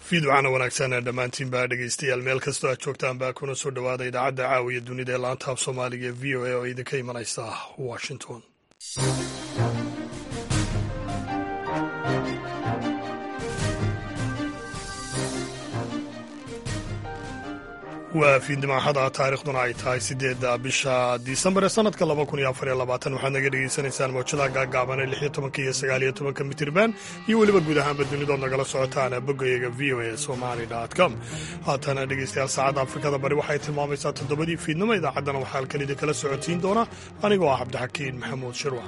fiidwacana wanaagsan dhammaantiin baa dhegeystayaal meel kastoo aad joogtaan baa kuna soo dhowaada idaacadda caawiya dunida ee laanta af soomaaliga ee v o a oo idinka imanaysa washington waa fiidnimaaxada taariikhduna ay tahay sideedda bisha disembar ee sanadka laba kun iyo afar iyo labaatan waxaad naga dhegaysanaysaan mawjadaha gaagaaban ee lix iyo tobanka iyo sagaal iyo tobanka mitirban iyo weliba guud ahaanba dunidood nagala socotaan boggayaga v o a somali com haatana dhegeystayaal saacadda afrikada bari waxay tilmaamaysaa toddobadii fiidnimo idaacaddana waxaa halkan idinkala socotiin doona anigoo ah cabdixakiin maxamuud shirwa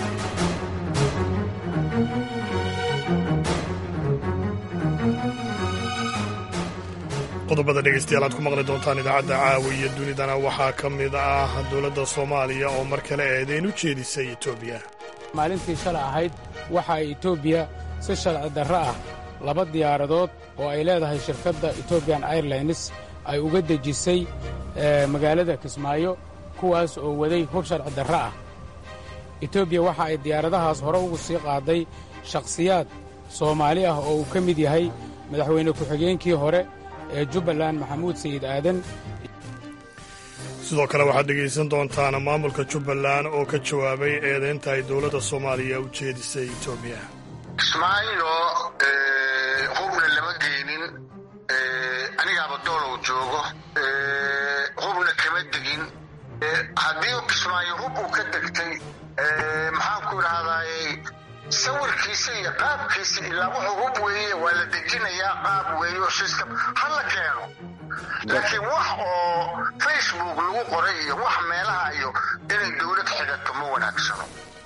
qodobada dhegeystayaal aad ku maqli doontaan idaacadda caawiya dunidana waxaa ka mid ah dowladda soomaaliya oo mar kale eedeyn u jeedisay etoobiya maalintii shalay ahayd waxa ay etoobiya si sharci darro ah laba diyaaradood oo ay leedahay shirkadda etobian airlines ay uga dejisay magaalada kismaayo kuwaas oo waday hub sharci darro ah etoobiya waxa ay diyaaradahaas hore ugu sii qaaday shakhsiyaad soomaali ah oo uu ka mid yahay madaxweyne ku-xigeenkii hore ee jubbaland maxamuud sayid aadan sidoo kale waxaad dhegaysan doontaan maamulka jubbaland oo ka jawaabay eedaynta ay dowladda soomaaliya u jeedisay etoobiya kismaayo hubna lama geynin anigaaba doolow joogo hubna kama degin haddii kismaayo hub uu ka degtay maxaanku idhahdaaye sawirkiisa iyo qaabkiisa ilaa wuxuu hub weeye waa la dejinayaa qaab weeye oo system ha la keeno laakiin wax oo facebook lagu qoray iyo wax meelaha iyo inay dowlad xigato ma wanaagsano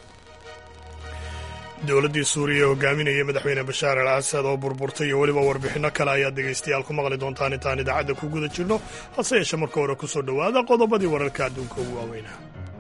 dowladdii suuriya hogaaminayay madaxweyne bashaar al asad oo burburtay iyo weliba warbixinno kale ayaad dhegaystayaal ku maqli doontaan intaan idaacadda ku guda jirno hase yeeshe marka hore ku soo dhowaada qodobadii wararka adduunka ugu waaweynaa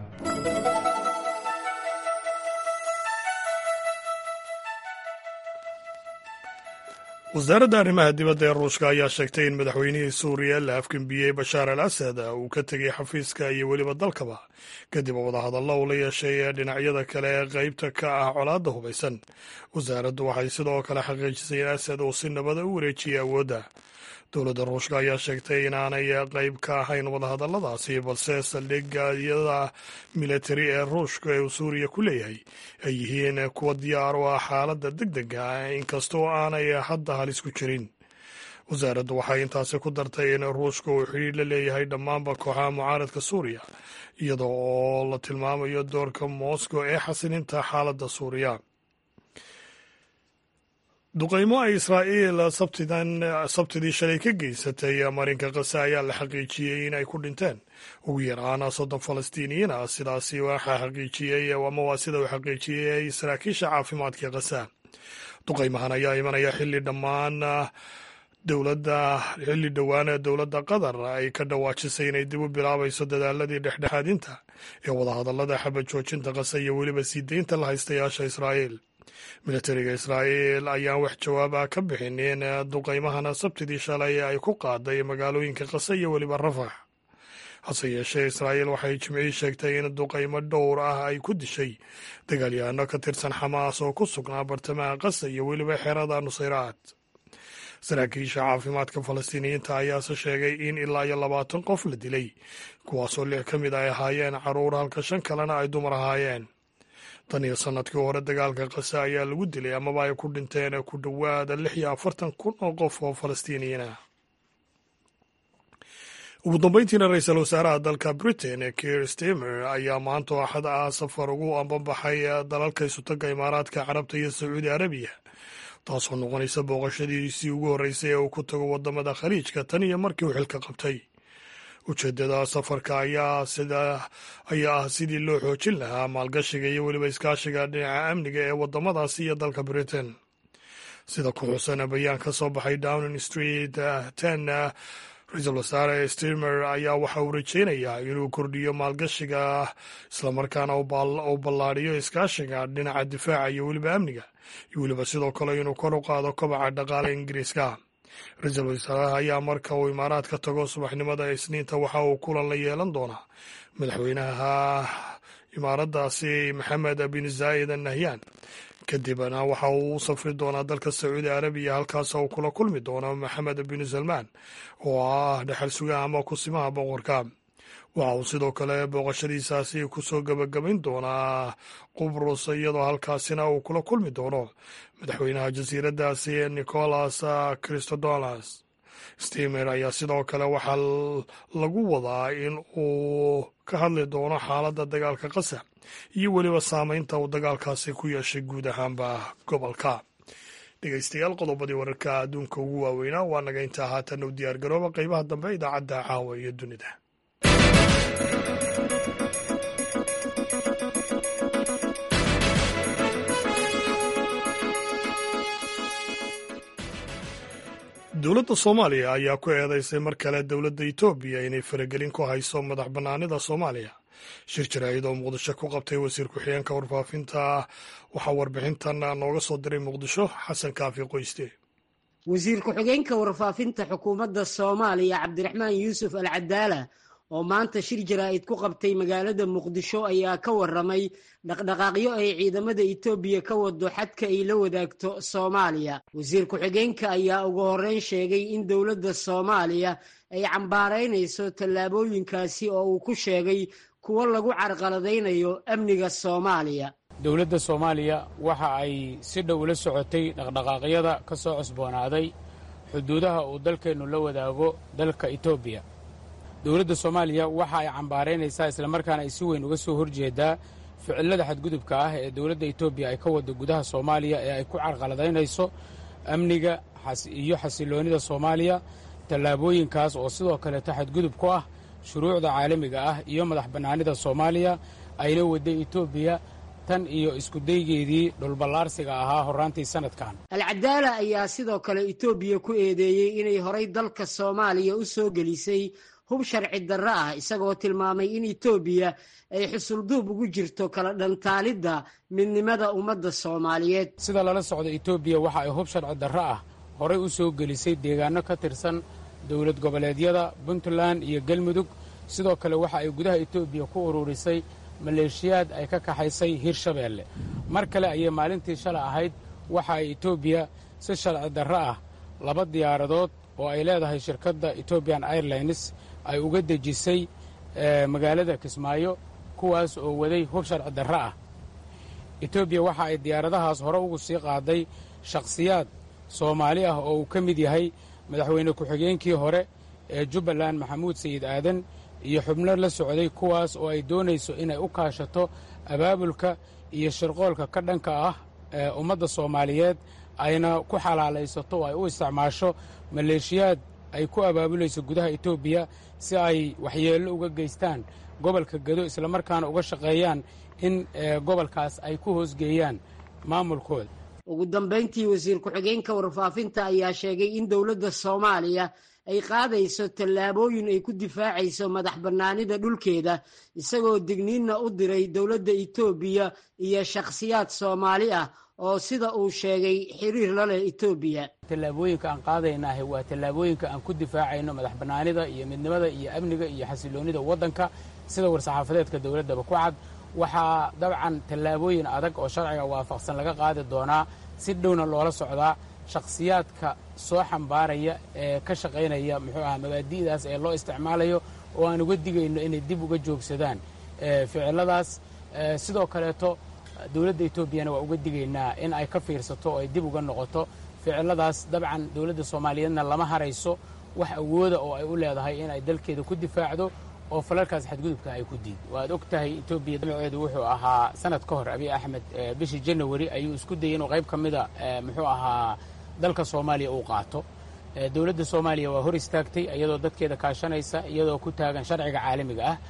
wasaaradda arrimaha dibadda ee ruushka ayaa sheegtay in madaxweynihii suuriya la afgembiyey bashaar al asad uu ka tegay xafiiska iyo weliba dalkaba kadib wadahadallo uu la yeeshay ee dhinacyada kale ee qaybta ka ah colaadda hubaysan wasaaraddu waxay sidoo kale xaqiijisay in asad uu si nabada u wareejiyey awoodda dowladda ruushka ayaa sheegtay inaanay qayb ka ahayn wadahadalladaasi balse saldhigyada militari ee ruushka ee uu suuriya ku leeyahay ay yihiin kuwa diyaar u ah xaaladda deg dega inkastoo aanay hadda halis ku jirin wasaaraddu waxay intaasi ku dartay in ruushka uu xidhiir la leeyahay dhammaanba kooxaha mucaaradka suuriya iyada oo la tilmaamayo doorka moscow ee xasilinta xaaladda suuriya duqaymo ay israa'iil sabtidii shalay ka geysatay marinka kase ayaa la xaqiijiyey in ay ku dhinteen ugu yaraan soddon falastiiniyiin ah sidaasi waxaa xaqiijiyey ama waa sida uu xaqiijiyey saraakiisha caafimaadka kasa duqaymahan ayaa imanaya xilli dhammaan dowladda xilli dhowaana dowladda qatar ay ka dhawaajisay inay dib u bilaabayso dadaaladii dhexdhexaadinta ee wadahadallada xabad joojinta kase iyo weliba sii deynta la haystayaasha israa'iil militariga israa'iil ayaan wax jawaaba ka bixinin duqaymahana sabtidii shalay ay ku qaaday magaalooyinka kase iyo weliba rafax hase yeeshee israa'iil waxay jimcihii sheegtay in duqaymo dhowr ah ay ku dishay dagaalyahanno ka tirsan xamaas oo ku sugnaa bartamaha kase iyo weliba xerada nusayraad saraakiisha caafimaadka falastiiniyiinta ayaase sheegay in ilaa iyo labaatan qof la dilay kuwaasoo lix ka mid ay ahaayeen carruur halka shan kalena ay dumar ahaayeen tan iyo sannadkii hore dagaalka kase ayaa lagu dilay amaba ay ku dhinteen ku dhowaada lix iyo afartan kun oo qof oo falastiiniyiin ah ugu dambeyntiina ra-iisul wasaaraha dalka britain kier stemer ayaa maanta axad ah safar ugu ambabaxay dalalka isutaga imaaraadka carabta iyo sacuudi arabiya taasoo noqonaysa booqashadiisii ugu horreysay ee uu ku tago wadamada khaliijka tan iyo markii uu xilka qabtay ujeeddada safarka ayaa ah sidii loo xoojin lahaa maalgashiga iyo weliba iskaashiga dhinaca amniga ee wadamadaasi iyo dalka britain sida ku xusan bayaan ka soo baxay downing street ten ra-iisul wasaare stimer ayaa waxa uu rajeynayaa inuu kordhiyo maalgashiga islamarkaana uu ballaadhiyo iskaashiga dhinaca difaaca iyo weliba amniga iyo weliba sidoo kale inuu kor u qaado kobaca dhaqaale ingiriiska ra-iisul wasaaraha ayaa marka uu imaaraad ka tago subaxnimada isniinta waxa uu kulan la yeelan doonaa madaxweynaha imaaraddaasi maxamed bin zaa'id an nahyan kadibna waxa uu u safri doonaa dalka sacuudi arabiya halkaas uu kula kulmi doono maxamed bin salmaan oo ah dhexal sugaha ama kusimaha boqorka waxa uu sidoo kale booqashadiisaasi kusoo gebagabayn doonaa qubrus iyadoo halkaasina uu kula kulmi doono madaxweynaha jasiiraddaasi nicolas christodolas stemer ayaa sidoo kale waxaa lagu wadaa in uu ka hadli doono xaaladda dagaalka qasa iyo weliba saameynta uu dagaalkaasi ku yeeshay guud ahaanba gobolka dhegeystayaal qodobadii wararka adduunka ugu waaweynaa waa naga intaa haatan u diyaar garooba qeybaha dambe idaacadda caawa iyo dunida dowladda soomaaliya ayaa ku eedeysay mar kale dowladda etoobiya inay faragelin ku hayso madax bannaanida soomaaliya shir jaraa'id oo muqdisho ku qabtay wasiir ku-xigeenka warfaafinta waxaa warbixintan nooga soo diray muqdisho xasan kaafi qoyste wasiir ku-xigeenka warfaafinta xukuumadda soomaaliya cabdiraxmaan yuusuf al cadaala oo maanta shir jaraa'id ku qabtay magaalada muqdisho ayaa ka waramay dhaqdhaqaaqyo ay ciidamada etoobiya ka wado xadka ay la wadaagto soomaaliya wasiir ku-xigeenka ayaa ugu horreyn sheegay in dowladda soomaaliya ay cambaaraynayso tallaabooyinkaasi oo uu ku sheegay kuwo lagu carqaladaynayo amniga soomaaliya dowladda soomaaliya waxa ay si dhow ula socotay dhaqdhaqaaqyada ka soo cusboonaaday xuduudaha uu dalkeennu la wadaago dalka etoobiya dowladda soomaaliya waxa ay cambaaraynaysaa islamarkaana ay si weyn uga soo horjeedaa ficilada xadgudubka ah ee dowladda etoobiya ay ka waddo gudaha soomaaliya ee ay ku carqaladaynayso amniga iyo xasiloonnida soomaaliya tallaabooyinkaas oo sidoo kaleeto xadgudub ku ah shuruucda caalamiga ah iyo madax bannaanida soomaaliya ayla wadday etoobiya tan iyo iskudaygeedii dhulballaarsiga ahaa horraantii sannadkan alcadaala ayaa sidoo kale etoobiya ku eedeeyey inay horay dalka soomaaliya u soo gelisay hub sharci darro ah isagoo tilmaamay in etoobiya ay xusulduub ugu jirto kala dhantaalidda midnimada ummadda soomaaliyeed sida lala socda etoobiya waxa ay hub sharci darro ah horay u soo gelisay deegaanno ka tirsan dowlad goboleedyada puntland iyo galmudug sidoo kale waxa ay gudaha etoobiya ku ururisay maleeshiyaad ay ka kaxaysay hirshabeelle mar kale ayay maalintii shalay ahayd waxa ay etoobiya si sharci darro ah laba diyaaradood oo ay leedahay shirkadda etobian airlines ay uga dejisay magaalada kismaayo kuwaas oo waday hub sharci darro ah etoobiya waxa ay diyaaradahaas hore ugu sii qaaday shakhsiyaad soomaali ah oo uu ka mid yahay madaxweyne ku-xigeenkii hore ee jubbaland maxamuud sayid aadan iyo xubno la socday kuwaas oo ay doonayso inay u kaashato abaabulka iyo shirqoolka ka dhanka ah ee ummadda soomaaliyeed ayna ku xalaalaysato oo ay u isticmaasho maleeshiyaad ay ku abaabulayso gudaha etoobiya si ay waxyeello uga geystaan gobolka gedo islamarkaana uga shaqeeyaan in gobolkaas ay ku hoosgeeyaan maamulkooda ugu dambayntii wasiir ku-xigeenka warfaafinta ayaa sheegay in dowladda soomaaliya ay qaadayso tallaabooyin ay ku difaacayso madax bannaanida dhulkeeda isagoo digniinna u diray dowladda etoobiya iyo shakhsiyaad soomaali ah oo sida uu sheegay xiriir la leh etoobiya tallaabooyinka aan qaadaynaahi waa tallaabooyinka aan ku difaacayno madax bannaanida iyo midnimada iyo amniga iyo xasiloonnida waddanka sida war-saxaafadeedka dowladdaba ku cad waxaa dabcan tallaabooyin adag oo sharciga waafaqsan laga qaadi doonaa si dhowna loola socdaa shakhsiyaadka soo xambaaraya ee ka shaqaynaya muxuu aha mabaadi'daas ee loo isticmaalayo oo aan uga digayno inay dib uga joogsadaan ficiladaas sidoo kaleeto dowladda etoobiyana waa uga digaynaa in ay ka fiirsato oo ay dib uga noqoto ficiladaas dabcan dowladda soomaaliyeedna lama harayso wax awooda oo ay u leedahay in ay dalkeeda ku difaacdo oo falalkaas xadgudubka ay ku diid waad og tahay etoobiya damaceedu wuxuu ahaa sanad ka hor abiy axmed bishii janawari ayuu isku dayay inuu qayb ka mida muxuu ahaa dalka soomaaliya uu qaato dowladda soomaaliya waa hor istaagtay iyadoo dadkeeda kaashanaysa iyadoo ku taagan sharciga caalamiga ah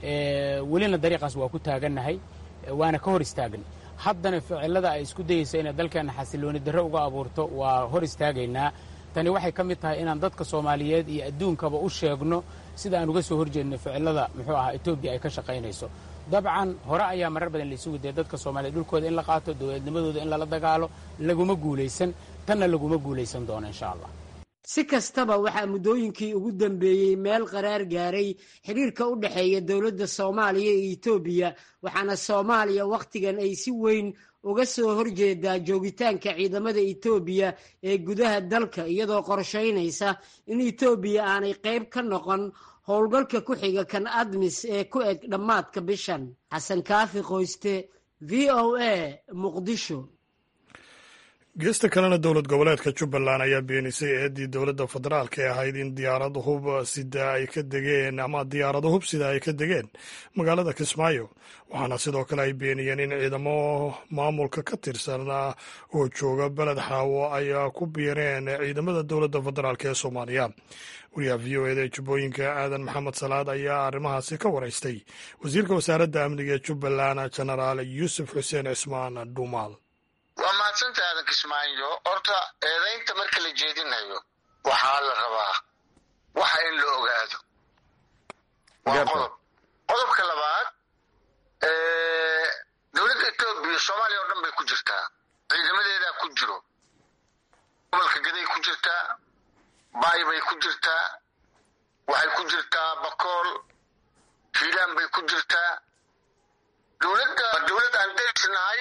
welina dariiqaas waa ku taagannahay waana ka hor istaagnay haddana ficilada ay isku dayeysa inay dalkeenna xasilooni darro uga abuurto waa hor istaagaynaa tani waxay ka mid tahay inaan dadka soomaaliyeed iyo adduunkaba u sheegno sida aan uga soo horjeedno ficilada muxuu ahaa etoobiya ay ka shaqaynayso dabcan hore ayaa marar badan laysugu dayay dadka soomaliyeed dhulkooda in la qaato dowladnimadooda in lala dagaalo laguma guulaysan tanna laguma guulaysan doono insha allah si kastaba waxaa muddooyinkii ugu dambeeyey meel qaraar gaaray xiriirka u dhexeeya dowladda soomaaliya iyo etoobiya waxaana soomaaliya wakhtigan ay si weyn uga soo horjeedaa joogitaanka ciidamada etoobiya ee gudaha dalka iyadoo qorshaynaysa in etoobiya aanay qayb ka noqon howlgalka ku xiga kan admis ee ku eg dhammaadka bishan xasan kaafi qoyste v o a muqdisho geesta kalena dowlad goboleedka jubbaland ayaa beenisay eeddii dowladda federaalk ee ahayd in diyaarad hub sida ay ka degeen ama diyaarado hub sida ay ka degeen magaalada kismaayo waxaana sidoo kale ay beeniyeen in ciidamo maamulka ka tirsan oo jooga beled xaawo ay ku biireen ciidamada dowladda federaalk ee soomaaliya wariyaha v o eda jubbooyinka aadan maxamed salaad ayaa arrimahaasi ka waraystay wasiirka wasaaradda amniga ee jubbaland jenaraal yuusuf xuseen cismaan dhuumaal waa mahadsanta aadan kismaayo horta eedaynta marka la jeedinayo waxaa la rabaa waxa in la ogaado waa qodob qodobka labaad dowladda etoobiya soomaaliya oo dhan bay ku jirtaa ciidamadeedaa ku jiro gobolka gaday ku jirtaa baay bay ku jirtaa waxay ku jirtaa bakool hiilaan bay ku jirtaa dowladda dowlad aan daysnahay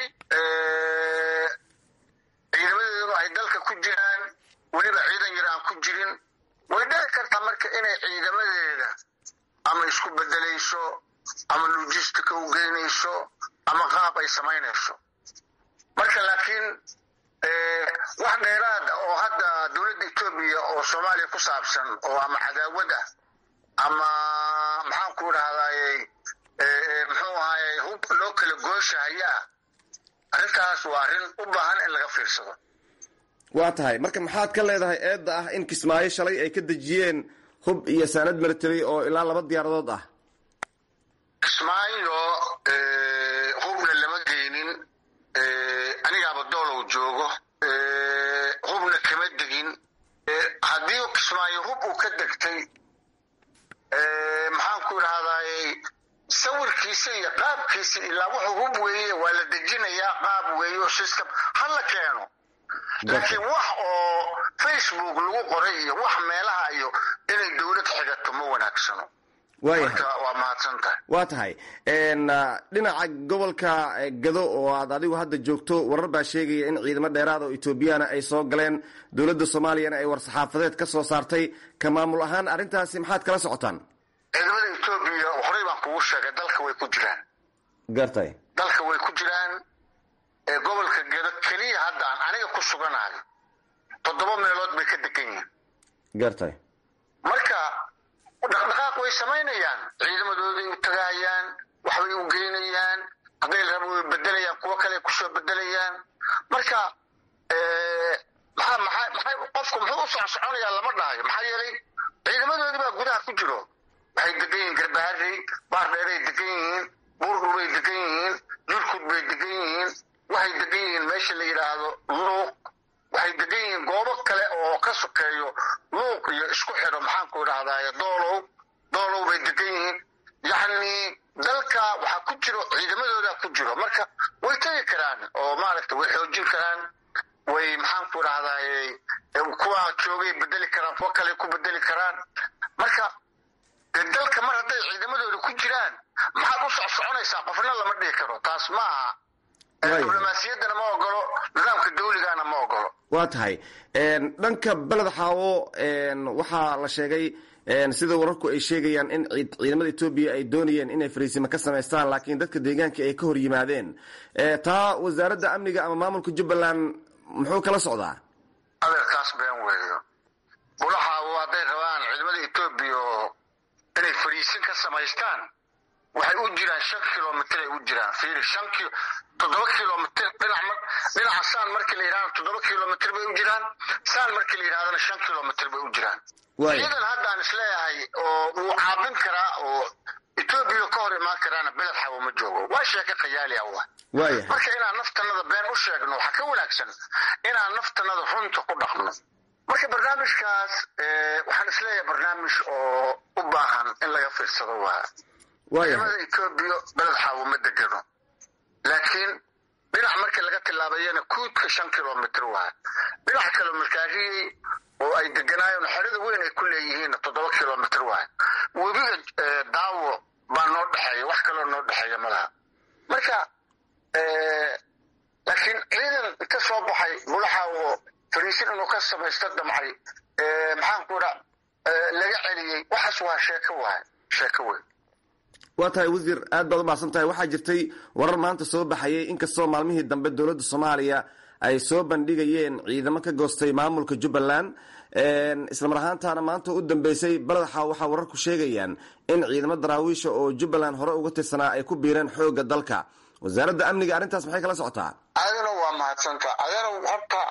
ciidamadeeduna ay dalka ku jiraan weliba ciidan yar aan ku jirin way dhici kartaa marka inay ciidamadeeda ama isku bedelayso ama logistica u geynayso ama qaab ay samaynayso marka laakiin wax dheeraad oo hadda dowladda etoobiya oo soomaaliya ku saabsan oo ama cadaawad ah ama maxaan ku dhahdaayey muxuu ahaayey hub loo kala gooshahayaa arrintaas waa arrin u baahan in laga fiirsado waa tahay marka maxaad ka leedahay eedda ah in kismaayo shalay ay ka dejiyeen hub iyo saanad military oo ilaa laba diyaaradood ah kismaayo hubna lama geynin anigaaba doolow joogo hubna kama degin haddii kismaayo hub uu ka degtay maxaan ku idhahdaayey sawirkiisa iyo qaabkiisa ilaa wuxuu hub weeye waa la dejinayaa qaab weeyo system ha la keeno laakiin wax oo facebook lagu qoray iyo wax meelaha iyo inay dowlad xigato ma wanaagsano marka waa mahadsan tahay waa tahay dhinaca gobolka gado oo aad adigu hadda joogto warar baa sheegaya in ciidamo dheeraad oo etoobiyana ay soo galeen dowladda soomaaliyana ay war-saxaafadeed ka soo saartay ka maamul ahaan arrintaasi maxaad kala socotaan ciidamada etoobiya horey baan kugu sheegay dalka way ku jiraan gartay dalka way ku jiraan gobolka gado keliya hadda aan aniga ku suganahay toddoba meelood bay ka degan yihiin gartay marka dhaqdhaqaaq way samaynayaan ciidamadooday u tagahayaan waxbay u geynayaan hadday rabo way bedelayaan kuwo kale kusoo bedelayaan marka maxaa maxaa maxay qofku muxuu u socsoconayaa lama dhahayo maxaa yeelay ciidamadoodii baa gudaha ku jiro waxay degan yihiin garbaharey baardheeray degan yihiin buurdhul bay degan yihiin jurkud bay degan yihiin waxay degan yihiin meesha la yidhaahdo luuq waxay degan yihiin goobo kale oo ka sokeeyo luuq iyo isku xidho maxaanku idhahdaay doolow doolow bay degan yihiin yacni dalka waxaa ku jiro ciidamadoodaa ku jiro marka way tegi karaan oo maaragta way xoojin karaan way maxaanku idhahdaay kuwa joogay bedeli karaan kuwo kale ku bedeli karaan marka dalka mar hadday ciidamadooda ku jiraan maxaad u socsoconaysaa qofna lama dhihi karo taas ma aha diblomaasiyaddana ma ogolo nidaamka dawligana ma ogolo waa tahay dhanka beled xaawo waxaa la sheegay sida wararku ay sheegayaan in ciidamada etoobiya ay doonayeen inay fariisimo ka samaystaan laakiin dadka deegaanka ay ka hor yimaadeen taa wasaaradda amniga ama maamulka jubbaland muxuu kala socdaa adeerkaas been weeyo bulaxaawo hadday rabaan ciidamada etoobiya inay fariisin ka samaystaan waxay u jiraan shan kilomitr ay u jiraan fiiri shan kilo toddoba kilomitr dhinac dhinaca saan markii la yidhahdo toddoba kilomitr bay u jiraan saan markii la yidhahdana shan kilomitr bay u jiraan ciidan haddaan isleeyahay oo uu caabin karaa oo etoobiya ka hor imaan karaana beled xawo ma joogo waa sheeke khayaali ah wa marka inaan naftanada been u sheegno waxaa ka wanaagsan inaan naftanada runta ku dhaqno marka barnaamijkaas waxaan isleeyahay barnaamij oo u baahan in laga fiirsado waa ciidamada etoobiya beled xaawo ma degano laakiin dhinac markii laga tilaabayana kuudka shan kilomitr waa dhinac kale markaariyey oo ay deganaayeen xerada weyn ay ku leeyihiin toddoba kilomitr waa webiga daawo baa noo dhexeeya wax kaloo noo dhexeeya malaha marka laakiin ciidan ka soo baxay bulaxaawo fariisin inuu ka samaysto damcay maxaan ku idhaa laga celiyey waxaas waa sheeko waay sheeko weyn waa tahay wasiir aad baad u mahadsan tahay waxaa jirtay warar maanta soo baxayay inkastoo maalmihii dambe dowladda soomaaliya ay soo bandhigayeen ciidamo ka goostay maamulka jubbaland islamar ahaantaana maanta u dambeysay baladaxa waxaa wararku sheegayaan in ciidamo daraawiisha oo jubbaland hore uga tirsanaa ay ku biireen xoogga dalka wasaaradda amniga arrintaas maxay kala socotaa adana waa mahadsanta adana horta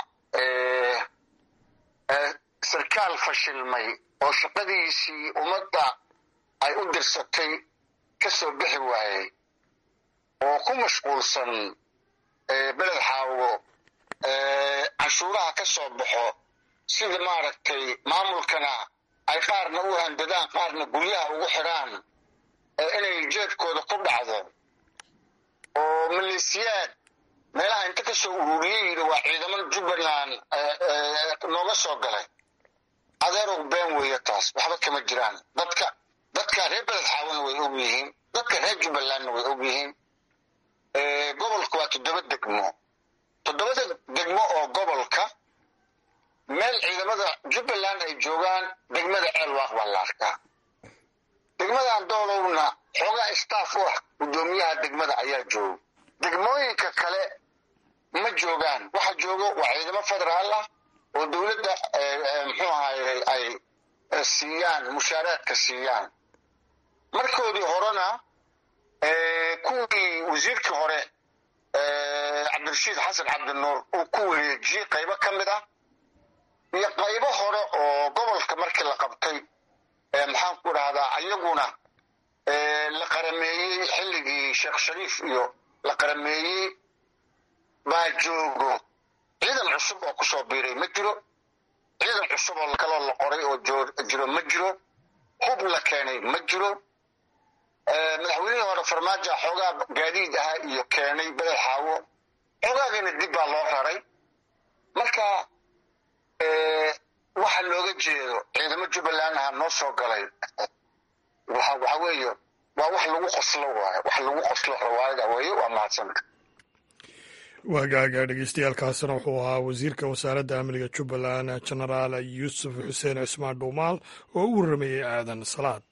sarkaal fashilmay oo shaqadiisii ummadda ay u dirsatay ka soo bixi waayey oo ku mashquulsan beled xaawo canshuuraha ka soo baxo sida maaragtay maamulkana ay qaarna u handadaan qaarna guryaha ugu xidhaan inay jeedkooda ku dhacdo oo maleesiyaad meelaha inta ka soo ururiyey yidhi waa ciidamada jubbaland nooga soo galay adeerow been weeye taas waxba kama jiraan dadka dadka reer beled xaawona way og yihiin dadka reer jubbalandna way og yihiin gobolka waa toddoba degmo toddobada degmo oo gobolka meel ciidamada jubbaland ay joogaan degmada ceelwaaq baa la arkaa degmadan doolowna xoogaa staff u ah guddoomiyaha degmada ayaa jooga degmooyinka kale ma joogaan waxa joogo waa ciidamo federaal ah oo dowladda muxuu ahaye ay siiyaan mushaaraadka siiyaan markoodii horena kuwii wasiirkii hore cabdirashiid xasan cabdinuur uu ku wareejiyey qaybo ka mid ah iyo qaybo hore oo gobolka markii la qabtay maxaan ku dhahdaa ayaguna la qarameeyey xilligii sheekh shariif iyo la qarameeyey baa joogo ciidan cusub oo kusoo biiray ma jiro ciidan cusub oo kaloo la qoray oo jiro ma jiro hub la keenay ma jiro madaxweynihii hore farmaajo xoogaa gaadiid ahaa iyo keenay beled xaawo xoogaagana dib baa loo raray marka waxa looga jeedo ciidamo jubbaland aha noo soo galay waxa weeye waa wax lagu qoslo waayo wax lagu qoslo rawaayada weeye waa mahadsanta waagaaga dhegeystayaaalkaasina wuxuu ahaa wasiirka wasaaradda amniga jubbaland genaraal yuusuf xuseen cismaan dhuumaal oo u warramayey aadan salaad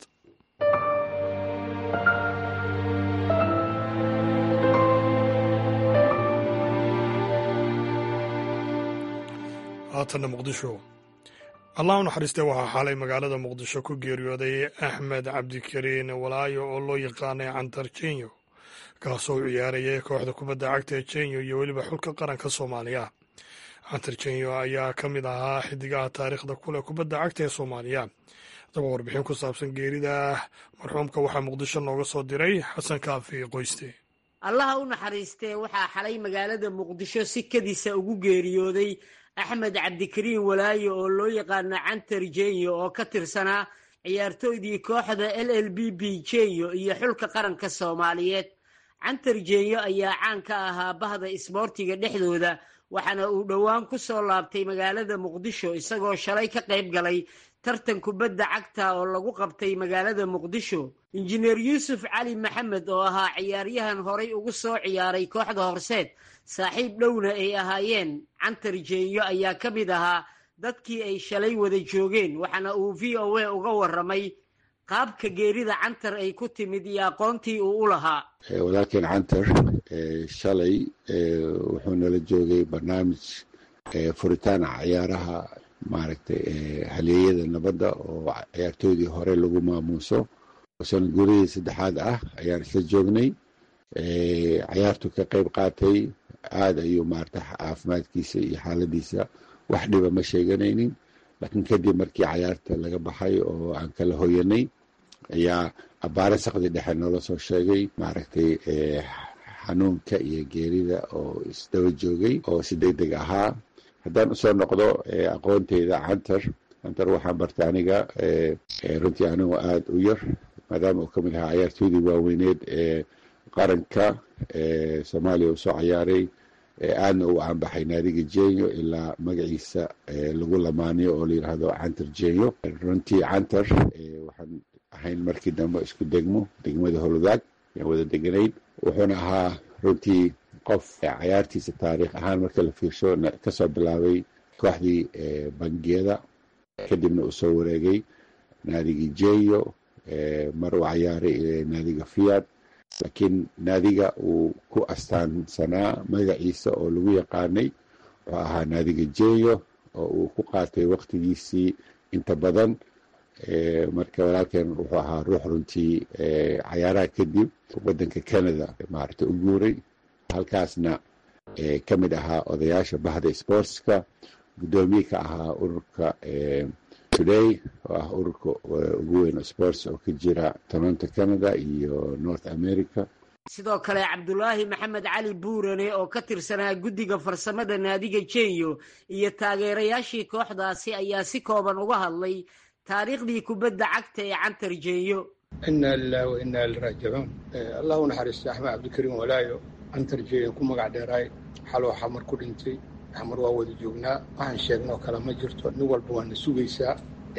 haatanna muqdisho allah u naxariistee waxaa xalay magaalada muqdisho ku geeriyooday axmed cabdikariin walaayo oo loo yaqaanay cantar jenyo kaasoo u ciyaarayay kooxda kubadda cagta ee jenyo iyo weliba xulka qaranka soomaaliya cantar jenyo ayaa ka mid ahaa xidigaha taariikhda kuleh kubadda cagta ee soomaaliya haddaba warbixin ku saabsan geerida marxuumka waxaa muqdisho nooga soo diray xasan kaafi qoyste allaha u naxariistee waxaa xalay magaalada muqdisho si kadisa ugu geeriyooday axmed cabdikariin walaayo oo loo yaqaano cantar jenyo oo ka tirsanaa ciyaartooydii kooxda l l b b jenyo iyo xulka qaranka soomaaliyeed cantar jenyo ayaa caan ka ahaa bahda isboortiga dhexdooda waxaana uu dhowaan ku soo laabtay magaalada muqdisho isagoo shalay ka qayb galay tartan kubadda cagta oo lagu qabtay magaalada muqdisho injineer yuusuf cali maxamed oo ahaa ciyaaryahan horay ugu soo ciyaaray kooxda horseed saaxiib dhowna ay ahaayeen cantar jenyo ayaa ka mid ahaa dadkii ay shalay wada joogeen waxaana uu v o a uga warramay qaabka geerida cantar ay ku timid iyo aqoontii uu u lahaa walaalkeen cantar shalay wuxuu nala joogay barnaamij furitaan ciyaaraha maaragtay haleeyada nabadda oo ciyaartoydii hore lagu maamuuso sanad guurihii saddexaad ah ayaan isla joognay ciyaartu ka qayb qaatay aada ayuu maarata caafimaadkiisa iyo xaaladiisa wax dhiba ma sheeganaynin laakiin kadib markii cayaarta laga baxay oo aan kala hoyanay ayaa abbaare sakdi dhexe noola soo sheegay maaragtay xanuunka iyo geerida oo isdaba joogay oo si deg deg ahaa haddaan usoo noqdo aqoonteyda cantar cantar waxaan bartay aniga runtii anigu aada u yar maadaama uu ka mid ahaa cayaartoydii waaweyneed ee qaranka soomaaliya uu soo cayaaray aadna uu caanbaxay naadiga jenyo ilaa magaciisa lagu lamaaniyo oo la yidhaahdo cantar jenyo runtii cantar waxaan ahayn markii dambe isku degmo degmada holudaag ayaan wada deganayd wuxuuna ahaa runtii qof cayaartiisa taariikh ahaan marka la fiirsho kasoo bilaabay kooxdii bangiyada kadibna uu soo wareegay naadigii jeyo mar uu cayaaray naadiga fiad laakiin naadiga uu ku astaansanaa magaciisa oo lagu yaqaanay wuxuu ahaa naadiga jeyo oo uu ku qaatay waktigiisii inta badan marka walaalkeen wuxuu ahaa ruux runtii cayaaraha kadib wadanka canada maaragta u guuray halkaasna ka mid ahaa odayaasha bahda sportska guddoomiye ka ahaa ururka today oo ah ururka ugu weyn sports oo ka jira toronto canada iyo north america sidoo kale cabdulaahi maxamed cali buurane oo ka tirsanaa guddiga farsamada naadiga jenyo iyo taageerayaashii kooxdaasi ayaa si kooban uga hadlay taariikhdii kubadda cagta ee cantar jenyo ina lilahi wa inaa liraajicuun allah u naxariista axmed cabdikariim walaayo cantar jenyo ku magac dheeraay xaloo xamar ku dhintay xamar waa wada joognaa waxaan sheegnoo kale ma jirto nin walba waana sugaysaa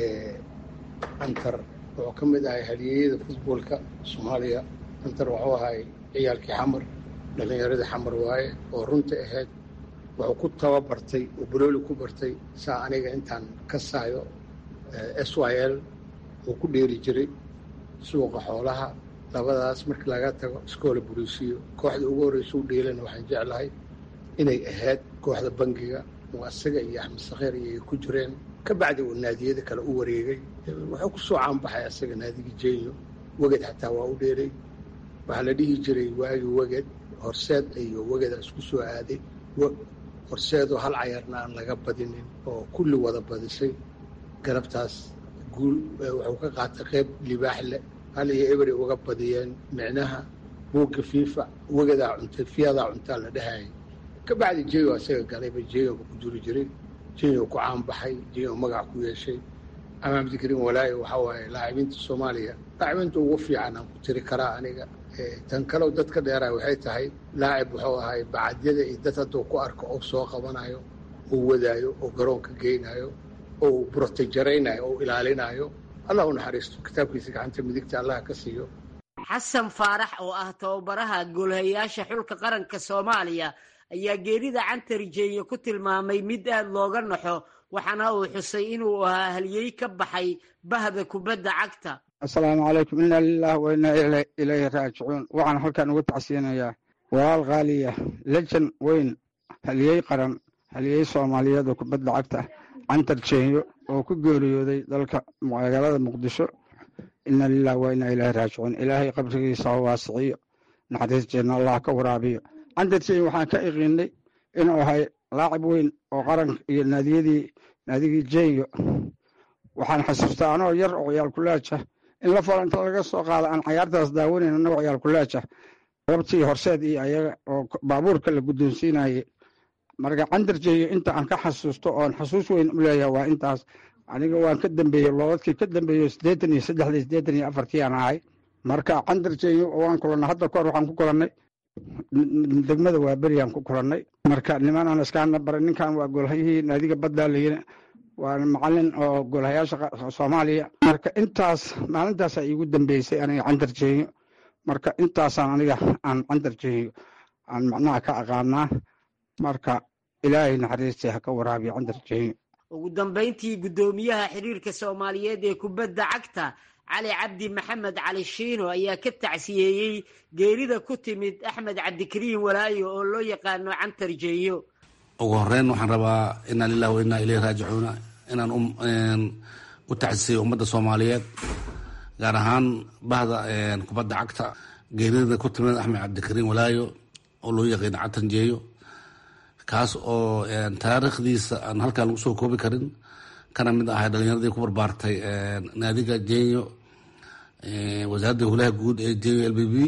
cantar wuxuu ka mid ahay halyeeyada futboolka soomaaliya cantar wuxuu ahay ciyaalkii xamar dhallinyaradii xamar waaye oo runta ahayd wuxuu ku tababartay oo balooli ku bartay saa aniga intaan ka saayo s y l uu ku dheeri jiray suuqa xoolaha labadaas markii laga tago iskoola boliisiyo kooxda ugu horreysa u dheelana waxaan jeclahay inay ahayd kooxda bangiga oo asaga iyo axmed sakheer iyo ku jireen ka bacdi uu naadiyada kale u wareegay wuxuu ku soo caanbaxay asaga naadigi jenyo weged xataa waa u dheeray waxaa la dhihi jiray waagi weged horseed iyo wegeda isku soo aaday horseedoo hal cayaarna aan laga badinin oo kulli wada badisay galabtaas guul wuxuu ka qaatay qayb libaax leh hal iyo ebery uga badiyeen micnaha buugga fiifa wegadaa cuntay fiyadaa cuntaa la dhahayay ka bacdi jeyo asaga galayba jeyoba ku jiri jiray jeyo ku caanbaxay jeyo magac ku yeeshay amaam dikrin walaayo waxaa waaye laacibinta soomaaliya laacibinta ugu fiican aan ku tiri karaa aniga tan kalew dad ka dheeraa waxay tahay laacib wuxuu ahay bacadyada iyo dad hadduu ku arko oo soo qabanayo oo wadaayo oo garoonka geynayo oo brotejaraynayo oo ilaalinayo allah u naxariisto kitaabkiisa gacanta midigta allah ka siiyo xasan faarax oo ah tababaraha goolhayaasha xulka qaranka soomaaliya ayaa geerida cantar jeeyo ku tilmaamay mid aad looga naxo waxaana uu xusay inuu ahaa halyey ka baxay bahda kubadda cagta assalaamu calaykum inaa lilah wa inaa ilayhi raajicuun waxaan halkan uga tacsiyanayaa walaal khaaliya lejan weyn halyey qaran halyey soomaaliyeed oo kubadda cagta cantar jeenyo oo ku geeriyooday dalka magaalada muqdisho ina lilah wa inaa ilaahi raajicuun ilaahay qabrigiisa ha waasiciyo naxariis jeenna allah ka waraabiyo cantar jeenyo waxaan ka iqiinay inuu ahay laacib weyn oo qaranka iyo naadiyadii naadigii jeenyo waxaan xasuustaa anoo yar oo ciyaal kulaaja in la falo inta laga soo qaada aan cayaartaas daawanayn annagoo ciyaal kulaaja rabtii horseed iyo ayaga oo baabuurka la guddoonsiinayay marka cantar jeeyo inta aan ka xasuusto oon xasuus weyn u leeyahay waa intaas aniga waan ka dambeeyey loodadkii ka dambeeyo siddeetan iyo saddexdii siddeetan iyo afartii aan ahay marka cantar jeeyo waan kulannay hadda kahor waxaan ku kulannay degmada waa beriyaan ku kulannay marka niman aan iskaana baray ninkan waa golhayihii naadiga baddaa layiri waa macalin oo golhayaasha soomaaliya marka intaas maalintaasa iigu dambeysay aniga cantar jeeyo marka intaasaan aniga aan cantar jeeyo aan macnaha ka aqaanaa marka ilaahay naxariistii ha ka waraabiyo cantar jeeyo ugu dambayntii guddoomiyaha xiriirka soomaaliyeed ee kubadda cagta cali cabdi maxamed cali shiino ayaa ka tacsiyeeyey geerida ku timid axmed cabdikariin walaayo oo loo yaqaano cantar jeeyo ugu horeyn waxaan rabaa inaa lilah wa inaa ilayhi raajicuuna inaan u tacsiyeyo ummadda soomaaliyeed gaar ahaan bahda kubadda cagta geerida ku timid axmed cabdikariin walaayo oo loo yaqaano cantar jeeyo kaas oo taariikhdiisa aan halkaan lagu soo koobi karin kana mid ahay dhalinyaradii ku barbaartay naadiga jenyo wasaaradda hulaha guud ee jenyo l b b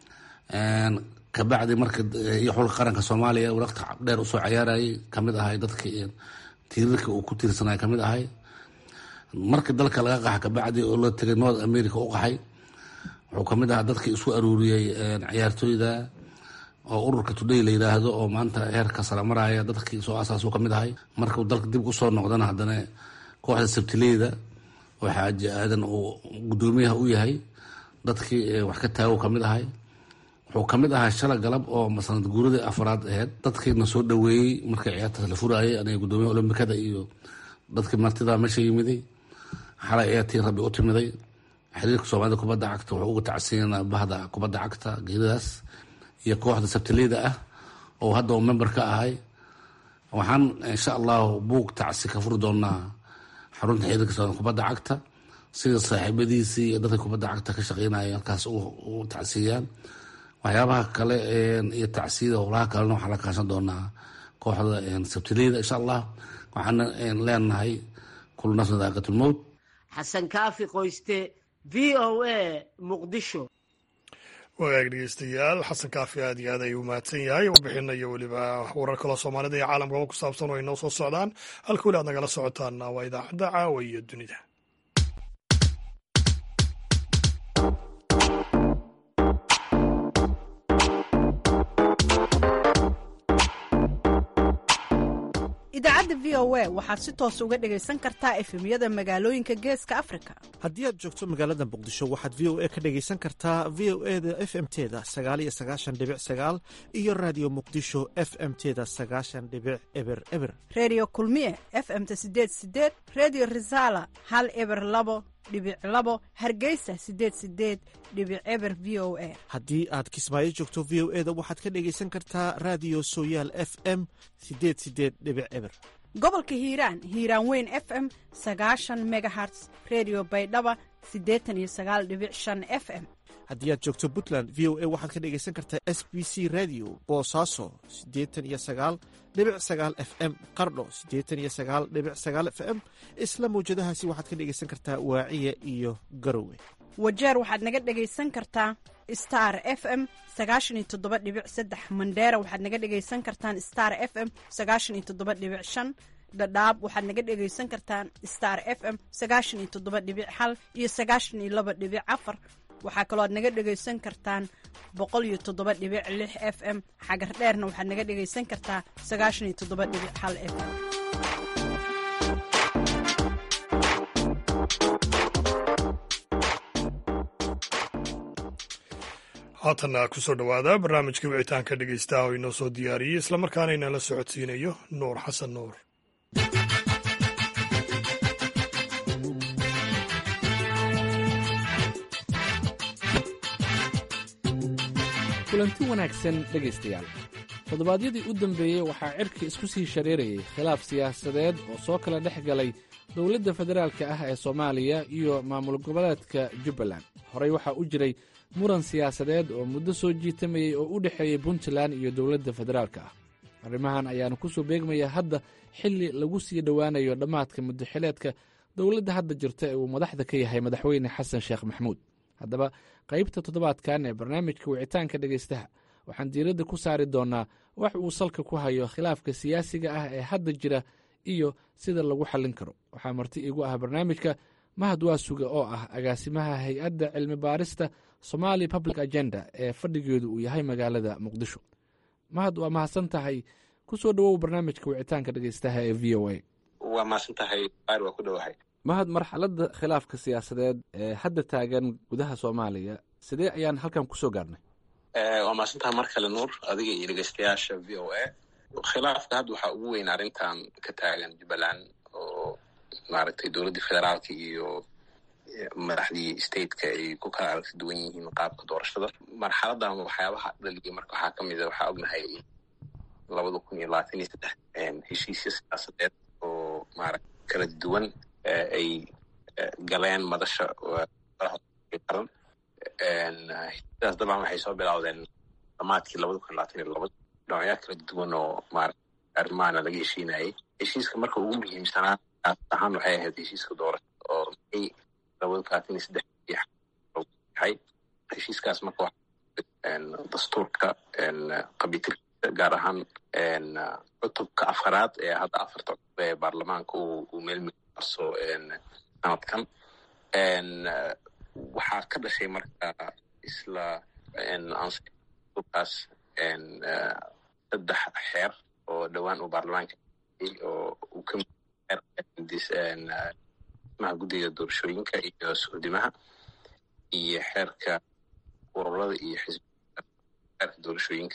kabacdi marka iyo xulka qaranka soomaaliya waqti dheer usoo cayaarayay kamid ahay dadkii tiirarka uu ku tiirsanay kamid ahay markii dalka laga qaxa kabacdi oo la tegay north america u qaxay wuxuu kamid ahaa dadkii isku aruuriyey ciyaartooyda oo ururka today la yidhaahdo oo maanta heerka sara maraya dadkii soo asaasuu kamid ahay markuu dalka dib usoo noqdana haddana kooxda sabtileyda oo xaaji aadan uu guddoomiyaha u yahay dadkii wax ka taago kamid ahay wuxuu ka mid ahaa shala galab oo masanad guuradii afraad aheyd dadkiina soo dhaweeyey markii ciyaartaas la furaayay aniga guddoomiyaha olombikada iyo dadkii martida meesha yimiday xalay ayaa tii rabbi u timiday xiriirka soomaalida kubadda cagta wuxuu uga tacsiinaa bahda kubadda cagta geeridaas iyo kooxda sabtileyda ah oo hadda uu member ka ahay waxaan insha allahu buug tacsi ka furi doonaa xarunta xiriirka soomaalida kubadda cagta sida saaxiibadiisii iyo dadka kubadda cagta ka shaqeynaya halkaas u tacsiiyaan waxyaabaha kale iyo tacsiyada howlaha kalena waxaa la kaashan doonaa kooxda sabtileyda insha allah waxaana leenahay kulu nafsin daaqatulmowt xasan kaafi qoyste v o a muqdisho wagaag dhegeystayaal xasan kaafi aad iyo aad ayuu mahadsan yahay warbixina iyo weliba warar kaloo soomaalida iyo caalamkaba ku saabsan oo ay noo soo socdaan halka weli aad nagala socotaana waa idaacadda caawa iyo dunida idaacadda v o a waxaad si toos uga dhegaysan kartaa efemyada magaalooyinka geeska afrika haddii aad joogto magaalada muqdisho waxaad v o a ka dhegaysan kartaa v o e da f m teda sagaaliyo sagaashan dhibic sagaal iyo raadiyo muqdisho f m teda sagaashan dhibic eber eber reediyo kulmiye f m ta sideed sideed reediyo risaala hal eber labo dhibic labo hargeysa sideed sideed dhibic eber v o a haddii aad kismaayo joogto v o e da waxaad ka dhegaysan kartaa raadiyo sooyaal f m sideed sideed dhibic eber gobolka hiiraan hiiraan weyn f m sagaashan megaherts redio baydhaba siddeetan iyo sagaal dhibic shan f m haddii aad joogto puntland v o a waxaad ka dhegaysan kartaa s b c radio boosaaso siddeetan iyo sagaal dhibic sagaal f m qardho siddeetan iyo sagaal dhibic sagaal f m isla mawjadahaasi waxaad ka dhegaysan kartaa waaciya iyo garowe wajeer waxaad naga dhegaysan kartaa star f m sagaashan iyo toddoba dhibic saddex mandheera waxaad naga dhegaysan kartaan star f m sagaashan iyo toddoba dhibic shan dhadhaab waxaad naga dhegaysan kartaan star f m sagaashan iyo toddoba dhibic hal iyo sagaashan iyo laba dhibic afar waxaa kaloo aad naga dhegaysan kartaan boqol iyo toddoba dhibic lix f m xagar dheerna waxaad naga dhegaysan kartaa sagaashan iyo toddoba dhibic hal f m haatanna kusoo dhowaada barnaamijka wicitaanka dhegeystaha oo inoo soo diyaariyey islamarkaana inala socodsiinayo nuur xasan nuur kulanti wanaagsan dhegaystayaal toddobaadyadii u dambeeyey waxaa cirka isku sii shareerayay khilaaf siyaasadeed oo soo kala dhex galay dowladda federaalka ah ee soomaaliya iyo maamul goboleedka jubbaland horey waxaa u jiray muran siyaasadeed oo muddo soo jiitamayey oo u dhexeeyey puntland iyo dowladda federaalka ah arrimahan ayaana ku soo beegmaya hadda xilli lagu sii dhowaanayo dhammaadka muddoxileedka dowladda hadda jirta ee uu madaxda ka yahay madaxweyne xasan sheekh maxamuud haddaba qaybta toddobaadkan ee barnaamijka wicitaanka dhegaystaha waxaan diiradda ku saari doonnaa wax uu salka ku hayo khilaafka siyaasiga ah ee hadda jira iyo sida lagu xallin karo waxaa marti iigu ah barnaamijka mahad waasuga oo ah agaasimaha hay-adda cilmi baarista somali public agenda ee fadhigeedu uu yahay magaalada muqdisho mahad waa mahadsan tahay ku soo dhowow barnaamijka wicitaanka dhegaystaha ee v o a waa mahadsan tahay baar waa ku dhowahay mahad marxaladda khilaafka siyaasadeed ee hadda taagan gudaha soomaaliya sidee ayaan halkan kusoo gaarnay waa mahadsan tahay mar kale nuur adiga iyo dhegeystayaasha v o a khilaafka hadda waxaa ugu weyn arrintan ka taagan jubbaland oo maaragtay dowladdii federaalka iyo madaxdii stateka ay ku kala aragti duwan yihiin qaabka doorashada marxaladan waxyaabaha dhaliyay marka waxaa ka mid a waxaa ognahay labada kun iyo labaatan iyo saddex heshiisya siyaasadeed oo maarata kala duwan ay galeen madasha qaran heshiisyadaas dabcan waxay soo bilowdeen dhamaadkii labada kun iyo labaatan iyo laba dhinacyo kala duwan oo maarata arrimaana laga heshiinayay heshiiska marka ugu muhiimsanaa ahaan waxay ahayd heshiiska doorashada oo may labada kun labaatan iyo saddex yahay heshiiskaas marka dastuurka qabitilkiisa gaar ahaan cutubka afaraad ee hadda afarta cutub ee baarlamaanka uu meelmiarso sanadkan waxaa ka dhashay marka isla kaas saddex xeer oo dhowaan uu baarlamaanka oo uu ka maha guddiga doorashooyinka iyo suudimaha iyo xeerka ururada iyo xisbiga xeerka doorashooyinka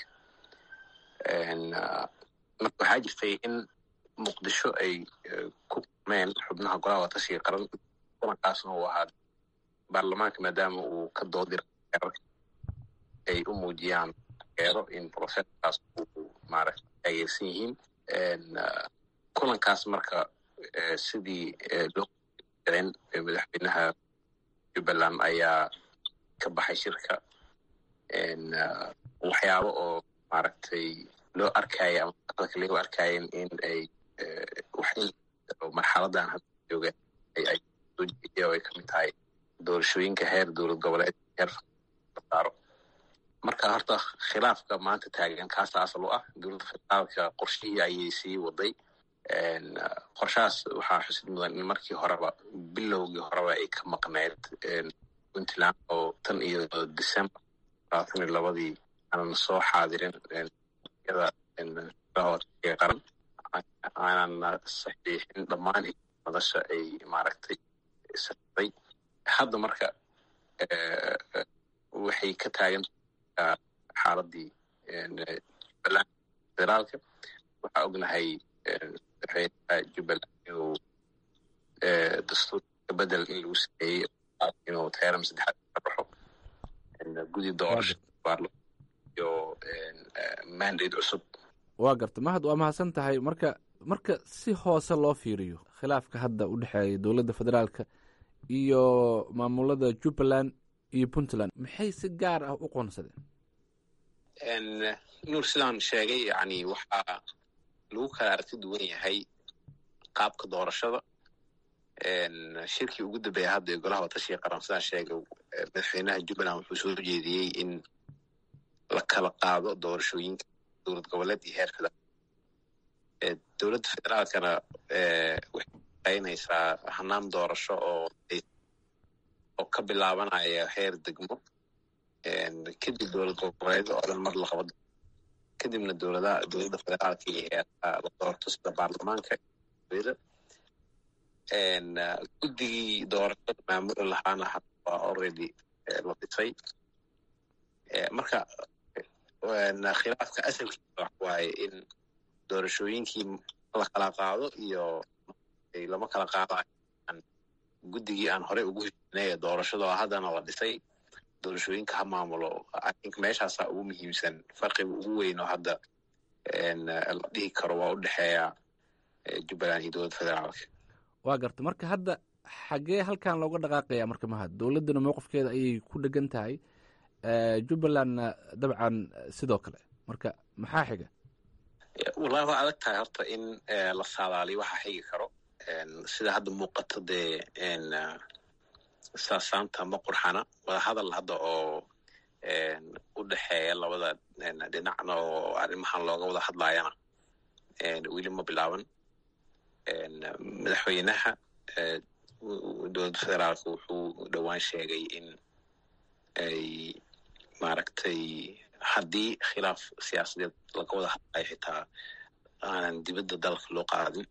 marka waxaa jirtay in muqdisho ay ku kulmeen xubnaha golaha watashiga qaran kulankaasna uu ahaa baarlamaanka maadaama uu ka doodira xeerarka ay u muujiyaan eero in processkaas uu maaragta taageersan yihiin kulankaas marka sidii loo den madaxweynaha jubbaland ayaa ka baxay shirka waxyaabo oo maaragtay loo arkaya ama dadka lagu arkaayen in ay marxaladan hadda jooga ay soo jeediya oo ay kamid tahay doorashooyinka heer dowlad goboleed heer saaro marka horta khilaafka maanta taagan kaasa asal u ah dowladda federaalka qorshihii ayay sii waday qorshahaas waxaa xusid mudan in markii horeba bilowgii horeba ay ka maqneyd puntland oo tan iyo december labaatan iyo labadii aanan soo xaadirin yada qaran aanan saxiixin dhammaan madasha ay maaragtay saday hadda marka waxay ka taagan xaaladii jubbaland federaalka waxaa ognahay madaxweynaha jubbaland inuu dastuurka bedel in lagu sameeyey inuu teeram saddexaad ka baxo gudi doorasho iyo mandate cusub waa garta mahad waa mahadsan tahay marka marka si hoose loo fiiriyo khilaafka hadda u dhexeeya dowladda federaalka iyo maamulada jubbaland iyo puntland maxay si gaar ah u qoonsadeen nuur sidaan sheegay yani waxaa lagu kala aragti duwan yahay qaabka doorashada shirkii ugu dambeeya hadda ee golaha watashiga qaran sidaan sheegay madaxweynaha jubbaland wuxuu soo jeediyey in la kala qaado doorashooyinka dowlad goboleed iyo heer federaal dowladda federaalkana waxay shaqaynaysaa hanaan doorasho oo oo ka bilaabanaya heer degmo kadib dowlad goboleed oo dhan mar la qabo kadibna dowladaha dowladda federaalka iyo heeraha la doorto sida baarlamaanka guddigii doorashada maamuli lahaana hadda waa already la dhisay marka khilaafka asalkiisa wax waaye in doorashooyinkii la kala qaado iyo lama kala qaadayo guddigii aan horey ugu heshinay ee doorashada oo haddana la dhisay doorashooyinka ha maamulo ink meeshaasaa ugu muhiimsan farqiga ugu weyn oo hadda la dhihi karo waa u dhexeeya jubbaland iyo dowladda federaalka waa garta marka hadda xaggee halkan looga dhaqaaqaya marka mahad dowladdana mowqifkeeda ayay ku dhegan tahay jubbalandna dabcan sidoo kale marka maxaa xiga wallahi waa adag tahay horta in la saadaaliyo waxa xigi karo sida hadda muuqato dee saasaanta ma qurxana wada hadal hadda oo u dhexeeya labada dhinacna oo arrimahan looga wada hadlayana weli ma bilaaban madaxweynaha dowladda federaalka wuxuu dhowaan sheegay in ay maaragtay haddii khilaaf siyaasadeed laga wada hadlayo xitaa aanan dibadda dalka loo qaadin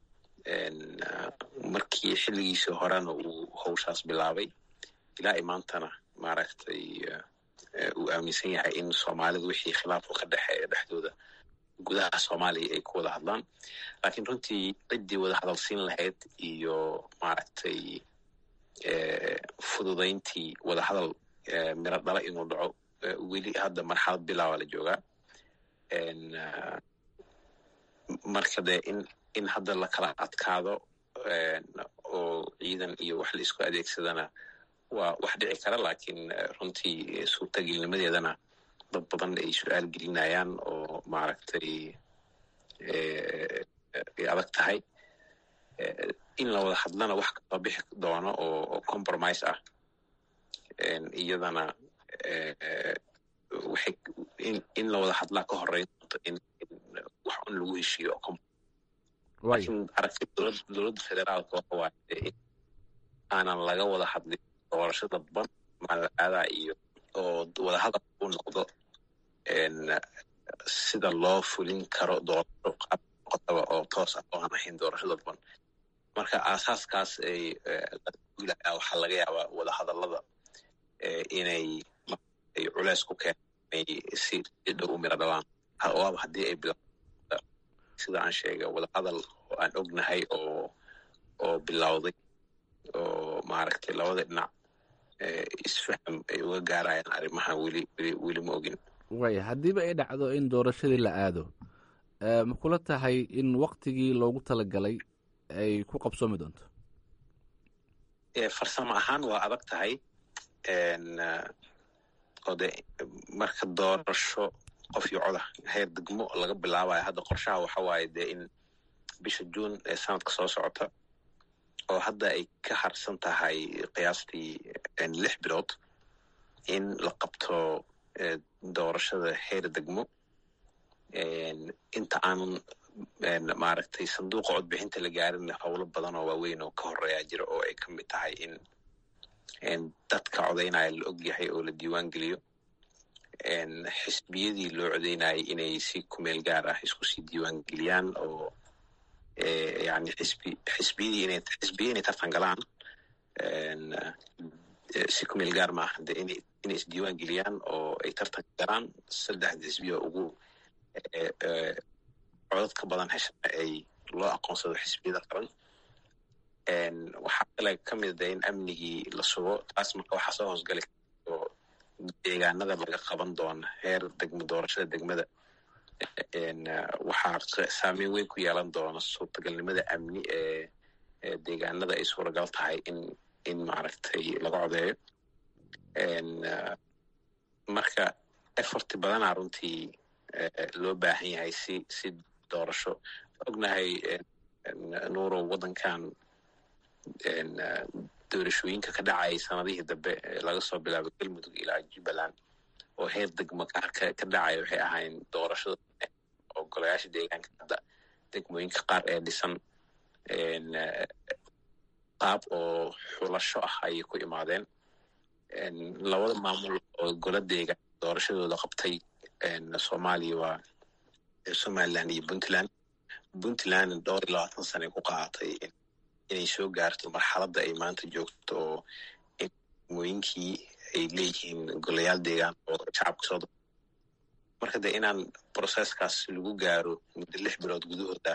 markii xilligiisii horena uu howshaas bilaabay ilaa imaantana maaragtay uu aaminsan yahay in soomaalida wixii khilaafku ka dhexeeya dhexdooda gudaha soomaaliya ay ku wada hadlaan laakiin runtii ciddii wada hadalsiin lahayd iyo maaragtay fududayntii wada hadal miro dhala inuu dhaco weli hadda marxalad bilaaba la joogaa marka dee in in hadda la kala adkaado oo ciidan iyo wax la isku adeegsadana waa wax dhici kara laakiin runtii suurtagelnimadeedana dad badan ay su-aal gelinayaan oo maaragtay ay adag tahay in la wada hadlana wax kasoo bixi doono oo compromise ah iyadana waxay in la wada hadlaa ka horeyn doonto in wax un lagu heshiiyo laakiin aragti dowladda federaalka waxa waaye in aanan laga wada hadlin doorasho dadban malaadaa iyo oo wada hadal u noqdo sida loo fulin karo doorasho qaab noqotaba oo toos ah oo aan ahayn doorasho dadban marka aasaaskaas ay wilayaa waxaa laga yaabaa wada hadallada inay ay culeys ku keen inay si dhow u miro dhalaan waaba haddii ay bila sida aan sheegay wadahadal oo aan ognahay oo oo bilowday oo maaragtay labada dhinac isfaham ay uga gaarayaan arrimahan weli weli weli ma ogin waaya haddiiba ay dhacdo in doorashadii la aado ma kula tahay in waktigii loogu talagalay ay ku qabsoomi doonto farsamo ahaan waa adag tahay oo de marka doorasho qof iyo coda heer degmo laga bilaabayo hadda qorshaha waxa waaye dee in bisha juun ee sanadka soo socota oo hadda ay ka harsan tahay qiyaastii lix bilood in la qabto doorashada heer degmo inta aanan maaragtay sanduuqa codbixinta la gaarin howlo badan oo waaweyn oo ka horeeya jira oo ay ka mid tahay in dadka codaynaya la og yahay oo la diiwaan geliyo xisbiyadii loo codaynayay inay si kumeel gaar ah isku sii diiwaan geliyaan oo yani xisbi xisbiyadii inay xisbiya inay tartan galaan si kumeel gaar maaha de inay inay isdiiwaan geliyaan oo ay tartan galaan saddexda xisbiya ugu codadka badan heshana ay loo aqoonsado xisbiyada qaran waxaa kale ka mid a in amnigii la sugo taas marka waxaa soo hoosgali oo deegaanada laga qaban doona heer degmo doorashada degmada waxaa saameyn weyn ku yeelan doona suurtagalnimada amni ee deegaanada ay suuragal tahay in in maaragtay laga codeeyo marka efforti badanaa runtii loo baahan yahay si si doorasho ognahay nuurow waddankan doorashooyinka ka dhacayay sanadihii dambe laga soo bilaabo galmudug ilaa jubbaland oo heer degmo ka dhacaya waxay ahayn doorashada oo golayaasha deegaanka hadda degmooyinka qaar ee dhisan qaab oo xulasho ah ayay ku imaadeen labada maamul oo gola deegaan doorashadooda qabtay soomaaliya waa somaliland iyo puntland puntland dhowr iyo labaatan sana ku qaadatay inay soo gaarto marxaladda ay maanta joogto oo degmooyinkii ay leeyihiin golayaal deegaan oo shacabka soo marka de inaan processkaas lagu gaaro muddo lix bilood gudahooda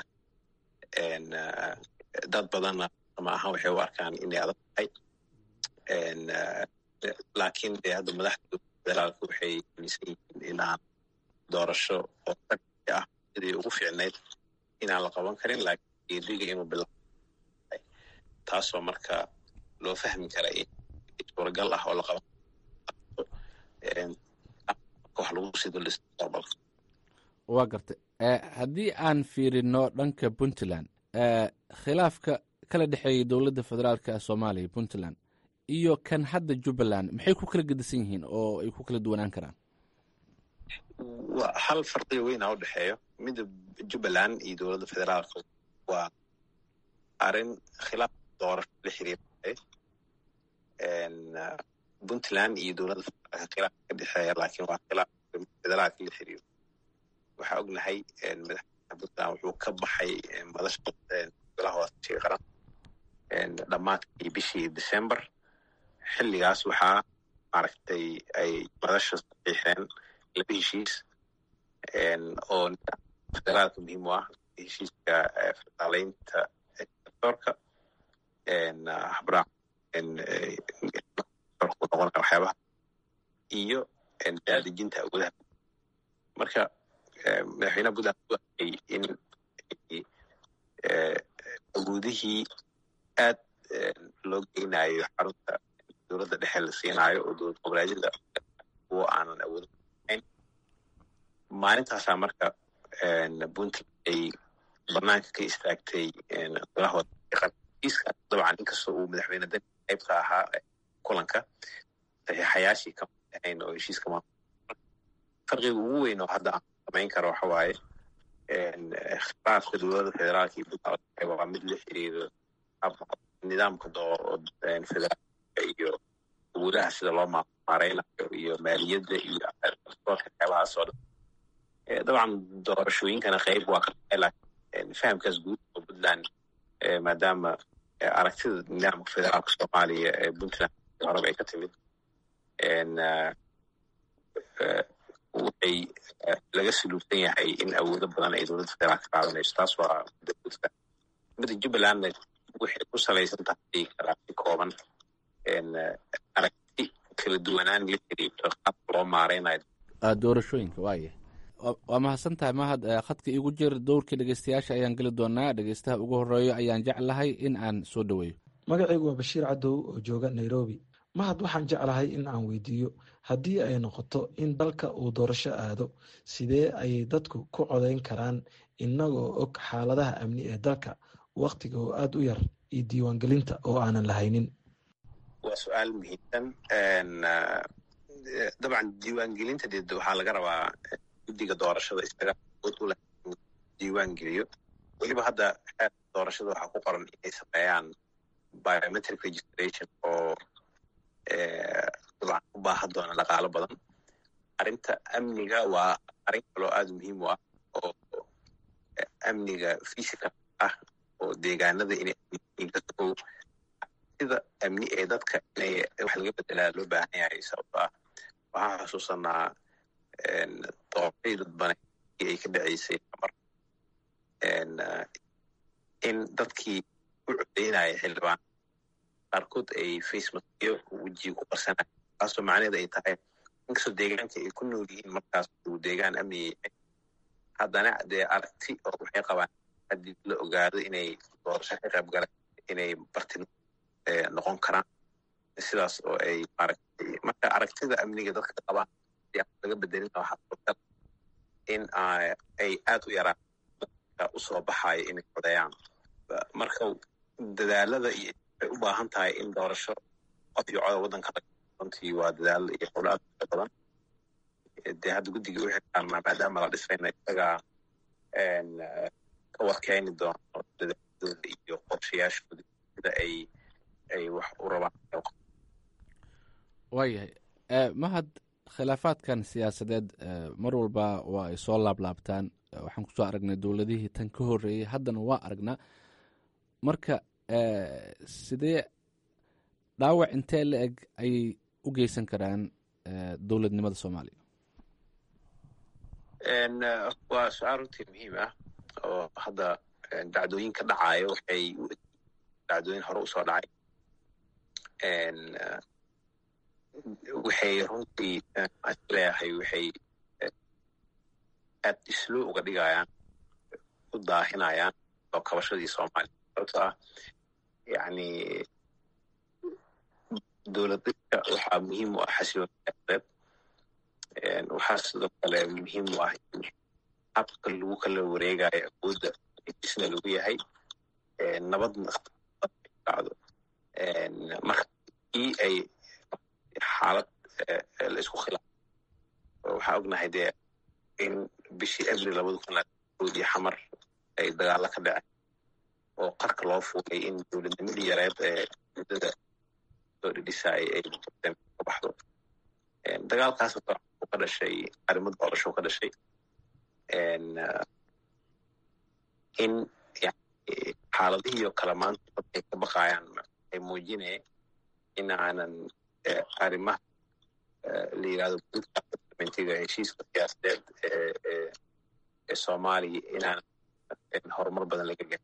dad badanna ma ahan waxay u arkaan inay adag tahay laakiin de hadda madaxda federaalka waxay aaminsan yihiin inaan doorasho oo ah sidii ugu fiicnayd inaan la qaban karin laakiin geediga inuu bilaabo taasoo marka loo fahmi kara in suuragal ah oo la qaban wax lagu sido mustaqbalka waa gartay haddii aan fiirino dhanka puntland khilaafka kala dhexeeyay dowladda federaalka soomaaliya puntland iyo kan hadda jubbaland maxay ku kala gedisan yihiin oo ay ku kala duwanaan karaan hal farqiga weynaa u dhexeeyo midda jubbaland iyo dowladda federaalka waa arrin khilaaf doorasho la xiriira puntland iyo dowladda federaalka khilaaf ka dhexeeya laakiin waa khilaaf federaalka la xiriiro waxaa ognahay madaxweynaha puntland wuxuu ka baxay madasha golaha wadatashiga qaran dhammaadkii bishii december xilligaas waxaa maaragtay ay madasha saxiixeen laba heshiis oo federaalka muhiim u ah heshiiska federaaleynta sectorka habraac noqon waxyaabaha iyo daadejinta awoodaha marka madaxweynaha puntland u arkay in awoodihii aad loo geynayo xarunta dowladda dhexe la siinaayo oo dowlad goboleedyada kuwo aanan awoodin maalintaasaa marka puntland ay banaanka ka istaagtay golaha wadaaiiska dabcan inkastoo uu madaxweyne dani qaybka ahaa kulanka saxiixayaashii kama ahayn oo heshiiska ma farqiga ugu weyn oo hadda aan samayn karo waxa waaye khilaafka dowladda federaalka iyo puntland waa mid la xiriiro nidaamka federaalka iyo awoodaha sida loo maareynayo iyo maaliyadda iyo qeybahaas oo dhan dabcan doorashooyinkana qeyb waa ka tahay laakiin fahamkaas guud oo puntland maadaama aragtida nidaamka federaalka soomaaliya ee puntland horeba ay ka timid waxay laga suluubsan yahay in awoodo badan ay dowladda federaalka qaadanayso taas waa mida jubbalandna waxay ku salaysan tahay kalaasi kooban aragti kala duwanaan la xiriirto qaabka loo maareynayo doorashooyinka waaya waa mahadsan tahay mahad khadka iigu jir dowrkii dhegeystayaasha ayaan geli doonaa dhegeystaha ugu horeeyo ayaan jeclahay in aan soo dhoweeyo magacaygu waa bashiir cadow oo jooga nairobi mahad waxaan jeclahay in aan weydiiyo haddii ay noqoto in dalka uu doorasho aado sidee ayay dadku ku codeyn karaan innagoo og xaaladaha amni ee dalka wakhtiga oo aada u yar iyo diiwaangelinta oo aanan lahaynin waa su-aal muhiimsan dabcan diiwaangelinta dee waxaa laga rabaa guddiga doorashada isaga awood u leh in diiwaan geliyo weliba hadda xeerka doorashada waxaa ku qoran inay sameeyaan biometric registration oo dabcan u baahan doona dhaqaalo badan arrinta amniga waa arrin kaloo aada muhiim u ah oo amniga physical ah oo deegaanada inay dadku sida amni ee dadka inay wax laga bedelaa loo baahan yahay sababto ah waxaan xusuusanaa doorashadii dadbane ay ka dhaceysay mar in dadkii u codeynaya xildhibaan qaarkood ay facemaskiyo wejiga ku qarsanaya taasoo macnaheed ay tahay inkastoo deegaanka ay ku nool yihiin markaas uu deegaan amniga yahay haddana dee aragti oo waxay qabaan haddii la ogaado inay doorasho ka qayb galeen inay bartin noqon karaan sidaas oo ay maaragtay marka aragtida amniga dadka qabaan laga bedelin waxaa suurtal in ay aad u yaraan dadka usoo baxayo inay codeeyaan marka dadaalada iyo ay u baahan tahay in doorasho qof iyo coda waddanka runtii waa dadaal iyo howlo aad u badan dee hadda guddiga u xirtaanaa maadaama la dhisayna isagaa ka warkeeni doono dadaaladooda iyo qorshayaashooda sida ay ay wax u rabaan waayahay mahad khilaafaadkan siyaasadeed mar walba waa ay soo laablaabtaan waxaan kusoo aragnay dowladihii tan ka horreeyey haddana waa aragnaa marka sidee dhaawac intee la eg ayay u geysan karaan dowladnimada soomaaliya waa su-aal runtii muhiim ah oo hadda dacdooyinka dhacaayo waxay dacdooyin hore usoo dhacay waxay runtii leeyahay waxay aad islo uga dhigayaan u daahinayaan oo kabashadii soomaaliya sababto ah yani dowladadka waxaa muhiim u ah xasiloon siyaasadeed waxaa sidoo kale muhiim u ah in habka lagu kala wareegayo awoodda isna lagu yahay nabadna dhacdo marka kii ay xaalad la isku khilaafo waxaa ognahay dee in bishii abril labada kun oodii xamar ay dagaalo ka dhaceen oo qarka loo fuulay in dowladnimadii yareed ee muddada soo dhidhisaay ay ka baxdo dagaalkaas ka dhashay arrimo doorasho ka dhashay in xaaladihii oo kale maanta dadkay ka baqayaan ay muujinaya in aanan arrimaha la yirahdo mentiga heshiiska siyaasadeed ee soomaaliya inaan horumar badan laga garin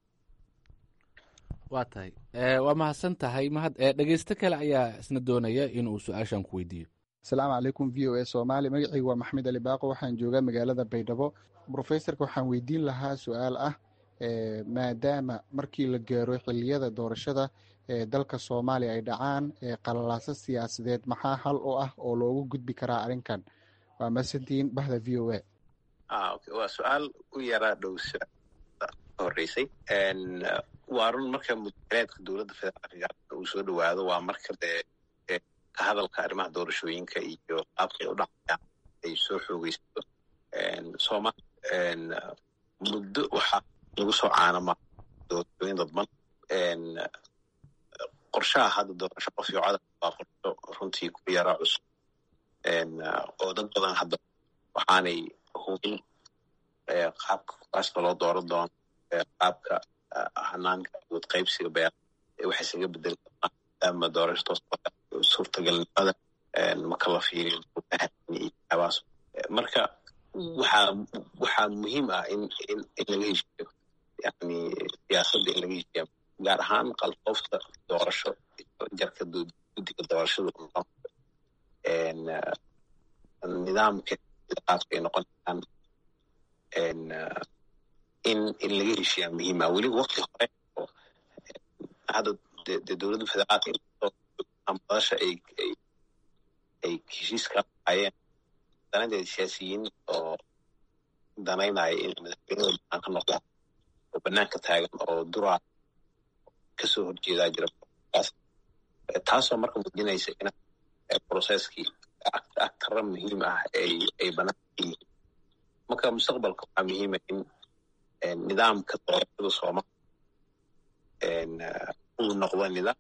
waa tahay waa mahadsan tahay mahad dhegeysto kale ayaa isna doonaya inuu su-aashan ku weydiiyo asalaamu calaykum v o a soomaali magacaygu waa maxamed ali baaqo waxaan joogaa magaalada baydhabo brofesorka waxaan weydiin lahaa su-aal ah maadaama markii la gaaro xiliyada doorashada ee dalka soomaaliya ay dhacaan qalalaaso siyaasadeed maxaa hal oo ah oo loogu gudbi karaa arrinkan waa masantiin bahda v o a waa su-aal u yaraa dhow horeysay waa run marka mudaleedka dowladda federaalka uu soo dhowaado waa marka dee ka hadalka arrimaha doorashooyinka iyo qaabkay u dhacayaan ay soo xoogeysato soomaaliya muddo waxaa lagu soo caanama doorashooyin dadban qorshaha hadda doorasho qof iyo codar waa qorsho runtii ku yara cusub oo dad badan hadda waxaanay hubin qaabka kuraasta loo dooran doono qaabka hanaanka awood qaybsiga beer waxay isaga bedeli doonaan maadaama doorasho toos suurtagalnimada marka la fiiriyo waxyaabahaas marka waxaa waxaa muhiim ah in in in laga heshiiyo yani siyaasadda in laga heshiiya gaar ahaan qalfoofta doorasho jarka guddiga doorashada nidaamka qaabka ay noqon karaan in in laga heshiiyaa muhiim ah weliba wakti hore oo hadda de dowladda federaalka madasha ay ay ay heshiiska ayeen danadeeda siyaasiyiin oo danaynaya in madaxweynada banaan ka noqdaan oo banaanka taagan oo duraa kasoo horjeedaa jira taasoo marka muujinaysa in processkii agtara muhiim ah ay ay banaanka yihiin marka mustaqbalka waxaa muhiima in nidaamka doorashada soomaaliya uu noqdo nidaam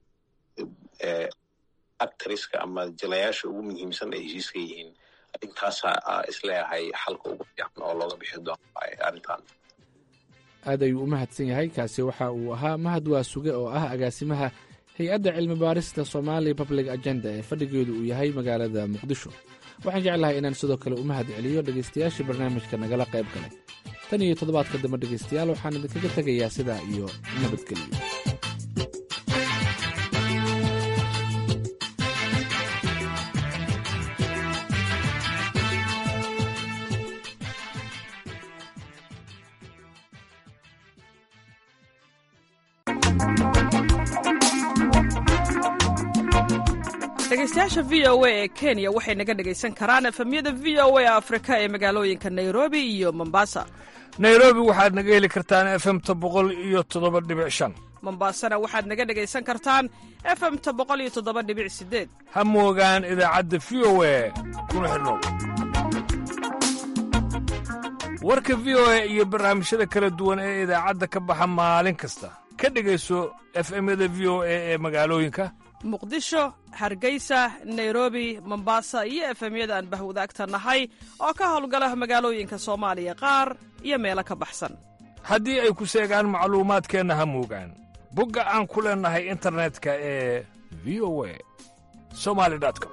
actriska ama jilayaasha ugu muhiimsan ay heshiiska yihiin arrintaasa isleeyahay xalka ugu fiican oo looga bixi doono arrintan aad ayuu u mahadsan yahay kaasi waxa uu ahaa mahad waa suge oo ah agaasimaha hay-adda cilmi baarista somali public agenda ee fadhigeedu uu yahay magaalada muqdisho waxaan jeclahay inaan sidoo kale u mahad celiyo dhegaystayaashii barnaamijka nagala qayb galay tan iyo toddobaadka dambe dhegaystayaal waxaan idinkaga tegayaa sidaa iyo nabadgelyo dhegeystayaasha v o a ee kenya waxay naga dhegaysan karaan efemyada v o a afrika ee magaalooyinka nairobi iyo mombasa nairobi waxaad naga heli kartaan efemta boqol iyo toddoba dhibic shan mombasana waxaad naga dhegaysan kartaan efemta boqol iyo toddoba dhibic sideed ha moogaan idaacadda v o a kuna xidhnow warka v o a iyo barnaamijyada kala duwan ee idaacadda ka baxa maalin kasta ka dhegayso efemyada v o a ee magaalooyinka muqdisho hargeysa nairobi mombasa iyo efemyada aan bahwadaagta nahay oo ka howlgala magaalooyinka soomaaliya qaar iyo meelo ka baxsan haddii ay ku seegaan macluumaadkeenna ha moogaan bogga aan ku leennahay internetka ee v o a somali com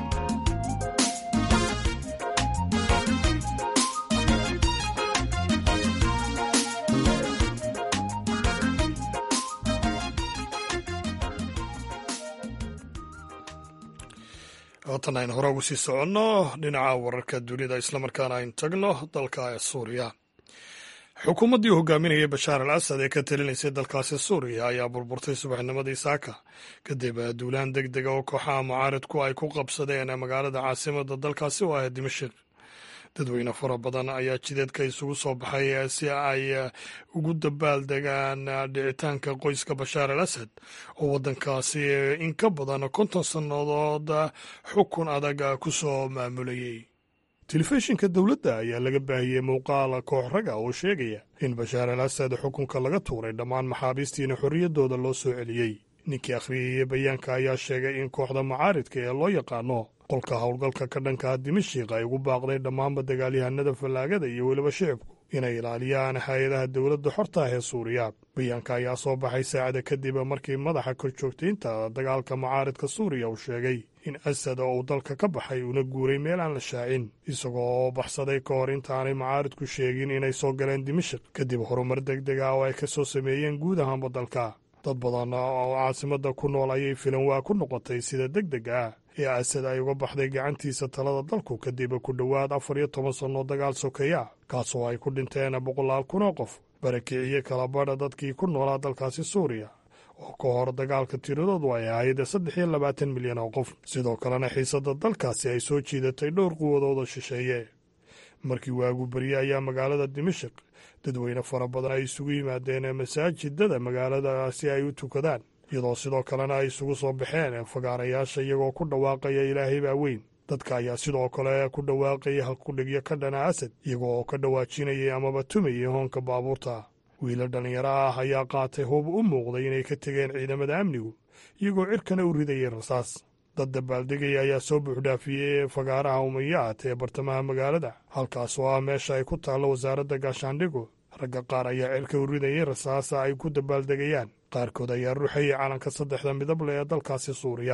haatan aynu hore ugu sii soconno dhinaca wararka dunida islamarkaana aynu tagno dalka suuriya xukuumaddii hogaaminayay bashaar al asad ee ka talinaysay dalkaasi suuriya ayaa burburtay subaxnimadii saaka kadib duulaan deg dega oo kooxaha mucaaridku ay ku qabsadeen magaalada caasimada dalkaasi oo ah dimashik dadweyne fara badan ayaa jideedka isugu soo baxay si ay ugu dabaaldegaan dhicitaanka qoyska bashaar al asad oo waddankaasi in ka badan konton sannadood xukun adag ku soo maamulayey telefishinka dowladda ayaa laga baahiyey muuqaal koox raga oo sheegaya in bashaar al asad xukunka laga tuuray dhammaan maxaabiistiina xorriyaddooda loo soo celiyey ninkii akhriyaya bayaanka ayaa sheegay in kooxda mucaaridka ee loo yaqaano qolka howlgalka ka dhanka dimashik ay ugu baaqday dhammaanba dagaalyahanada fallaagada iyo weliba shicibku inay ilaaliyaan hay-adaha dowladda xorta ah ee suuriya bayaanka ayaa soo baxay saacada kadib markii madaxa korjoogtaynta dagaalka mucaaridka suuriya uu sheegay in asad oo uu dalka ka baxay una guuray meel aan la shaacin isagoo oo baxsaday ka hor intaanay mucaaridku sheegin inay soo galeen dimashik kadib horumar deg deg ah oo ay ka soo sameeyeen guud ahaanba dalka dad badan oo caasimadda ku nool ayay filan waa ku noqotay sida deg deg ah ee asad ay uga baxday gacantiisa talada dalku kadib ku dhowaad afar iyo toban sannoo dagaal sokeeya kaasoo ay ku dhinteen boqolaal kunoo qof barakiciye kala badha dadkii ku noolaa dalkaasi suuriya oo ka hor dagaalka tiradoodu ay ahayd saddex iyo labaatan milyan oo qof sidoo kalena xiisadda dalkaasi ay soo jiidatay dhowr quwadooda shisheeye markii waagu berye ayaa magaalada dimashik dadweyne fara badan ay isugu yimaadeen masaajidada magaalada si ay u tukadaan iyadoo sidoo kalena ay isugu soo baxeen fagaarayaasha iyagoo ku dhawaaqaya ilaahay baa weyn dadka ayaa sidoo kale ku dhawaaqaya halkudhigyo ka dhana asad iyagoo ka dhawaajinayay amaba tumayay hoonka baabuurta wiila dhallinyaro ah ayaa qaatay hub u muuqday inay ka tegeen ciidamada amnigu iyagoo cirkana u ridayay rasaas dad dabaaldegaya ayaa soo buuxdhaafiyey fagaaraha umayaat ee bartamaha magaalada halkaas oo ah meesha ay ku taallo wasaaradda gaashaandhigu ragga qaar ayaa cirka u ridayay rasaasa ay ku dabaaldegayaan qaarkood ayaa ruuxayay calanka saddexda midable ee dalkaasi suuriya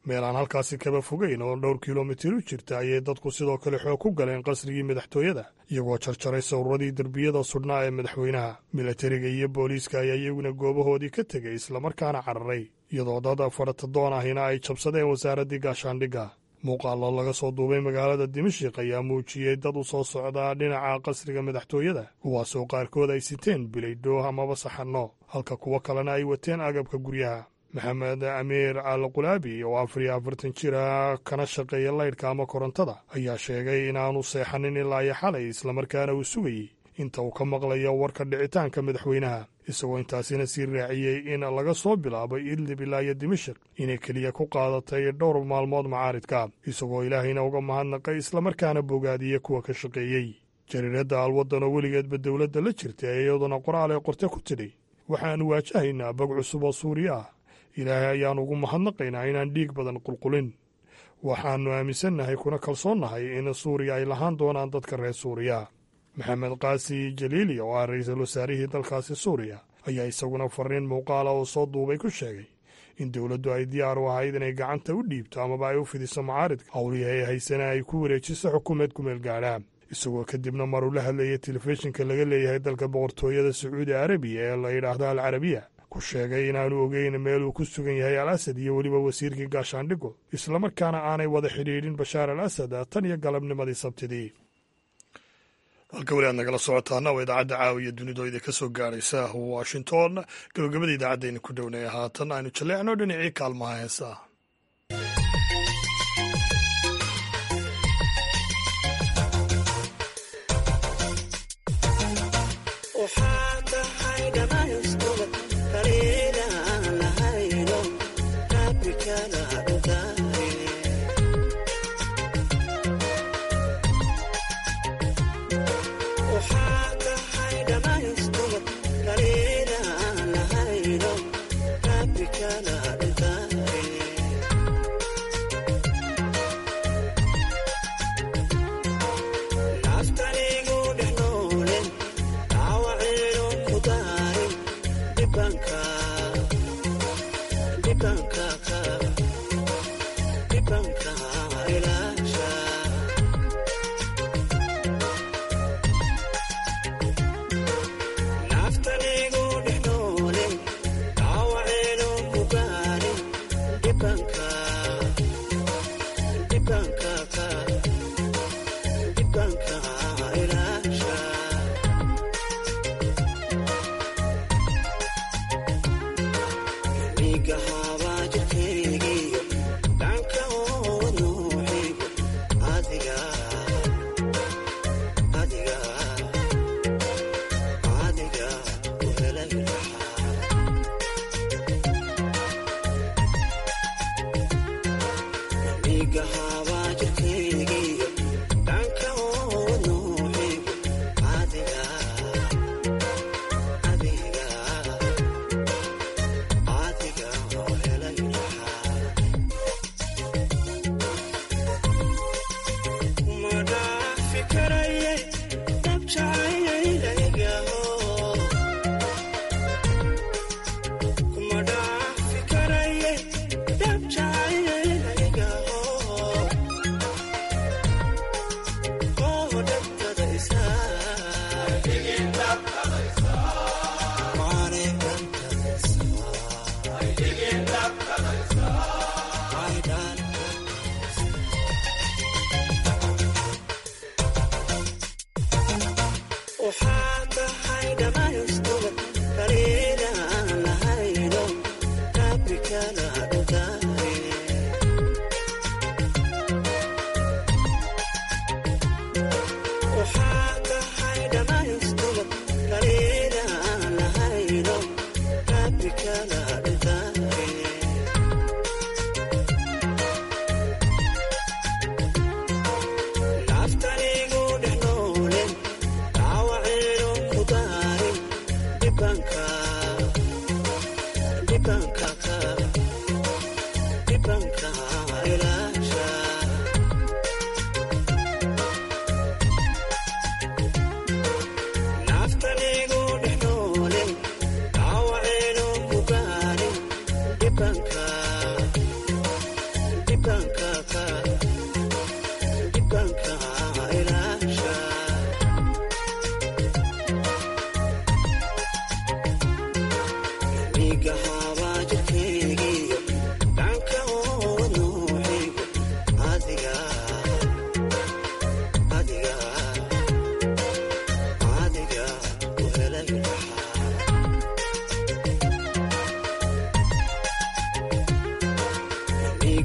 meel aan halkaasi kaba fogeyn oo dhowr kilomitir u jirta ayay dadku sidoo kale xoog ku galeen qasrigii madaxtooyada iyagoo jarjaray sawirradii derbiyada sudhnaa ee madaxweynaha milatariga iyo booliiska ayaa iyaguna goobahoodii ka tegay islamarkaana cararay iyadoo dad faratadoon ahina ay jabsadeen wasaaraddii gaashaandhigga muuqaallo laga soo duubay magaalada dimashik ayaa muujiyey dad u soo socdaa dhinaca qasriga madaxtooyada kuwaasoo qaarkood ay siteen bilaydhoo amaba saxanno halka kuwo kalena ay wateen agabka guryaha maxamed amiir al qulaabi oo afar iyo afartan jira kana shaqeeya laydhka ama korontada ayaa sheegay inaanu seexanin ilaa iyo xalay islamarkaana uu sugayey inta uu ka maqlayo warka dhicitaanka madaxweynaha isagoo intaasina sii raaciyey in laga soo bilaabay idlib ilaa iyo dimashik inay keliya ku qaadatay dhowr maalmood macaaridka isagoo ilaahayna uga mahadnaqay islamarkaana bogaadiya kuwa ka shaqeeyey jariiradda alwaddan oo weligeedba dowladda la jirta ee iyaduna qoraal ee qorte ku tidhi waxaannu waajahaynaa bog cusub oo suuriya ah ilaahay ayaannu ugu mahadnaqaynaa inaan dhiig badan qulqulin waxaannu aaminsannahay kuna kalsoonnahay in suuriya ay lahaan doonaan dadka reer suuriya maxamed kaasi jaliili oo ah ra-iisul wasaarihii dalkaasi suuriya ayaa isaguna fariin muuqaala oo soo duubay ku sheegay in dowladdu ay diyaar u ahayd inay gacanta u dhiibto amaba ay u fidiso macaaridka howlihii ay haysana ay ku wareejiso xukuumeed kumeel gaadha isagoo kadibna maruu la hadlayay telefishinka laga leeyahay dalka boqortooyada sacuudi arabiya ee la yidhaahdo al carabiya ku sheegay inaanu ogeyn meel uu ku sugan yahay al asad iyo weliba wasiirkii gaashaandhigo islamarkaana aanay wada xidhiidhin bashaar al asad tan iyo galabnimadii sabtidii halka weli aad nagala socotaana waa idaacadda caawiya dunido idinka soo gaaraysa washington gabagabada idaacaddayna ku dhownaya haatan aynu jalleecno dhinacii kaalmaha heesaa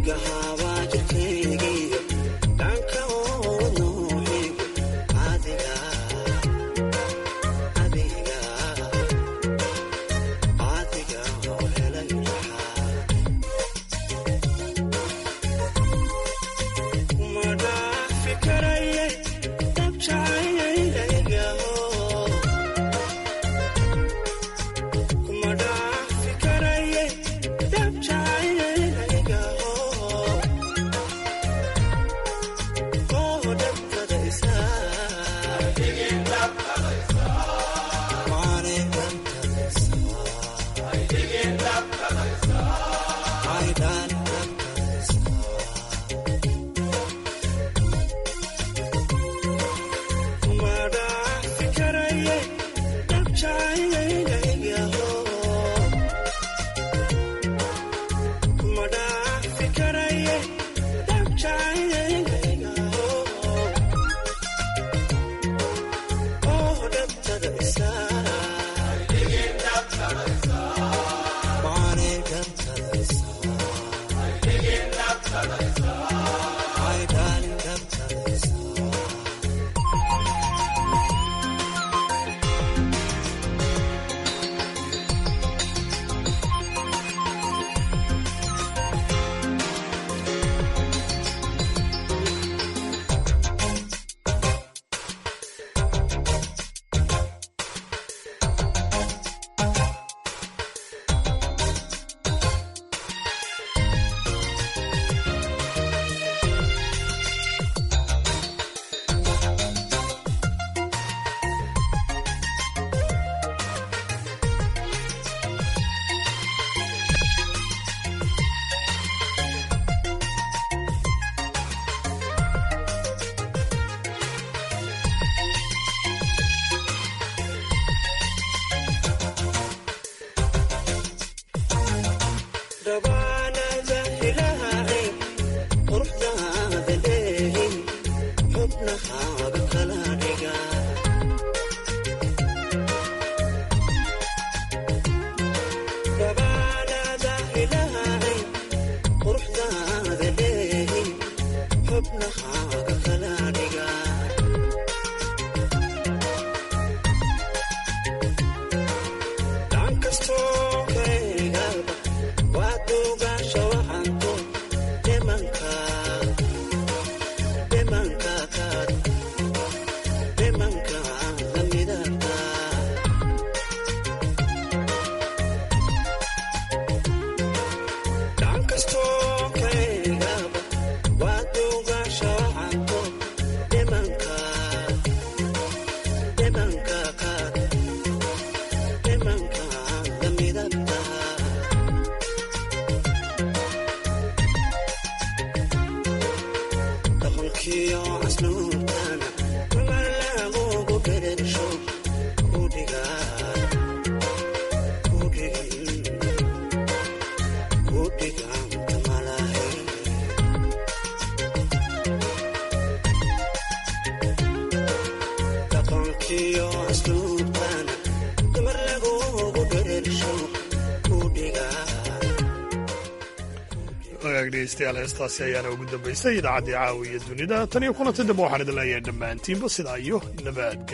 dhegeystayaal heestaasi ayaana ugu dambaysay idaacaddii caawa iyo dunida tan iyo kulanti dambe waxaan idin leeyahay dhammaantiinba sidaa iyo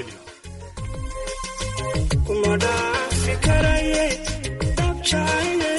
nabadgelyo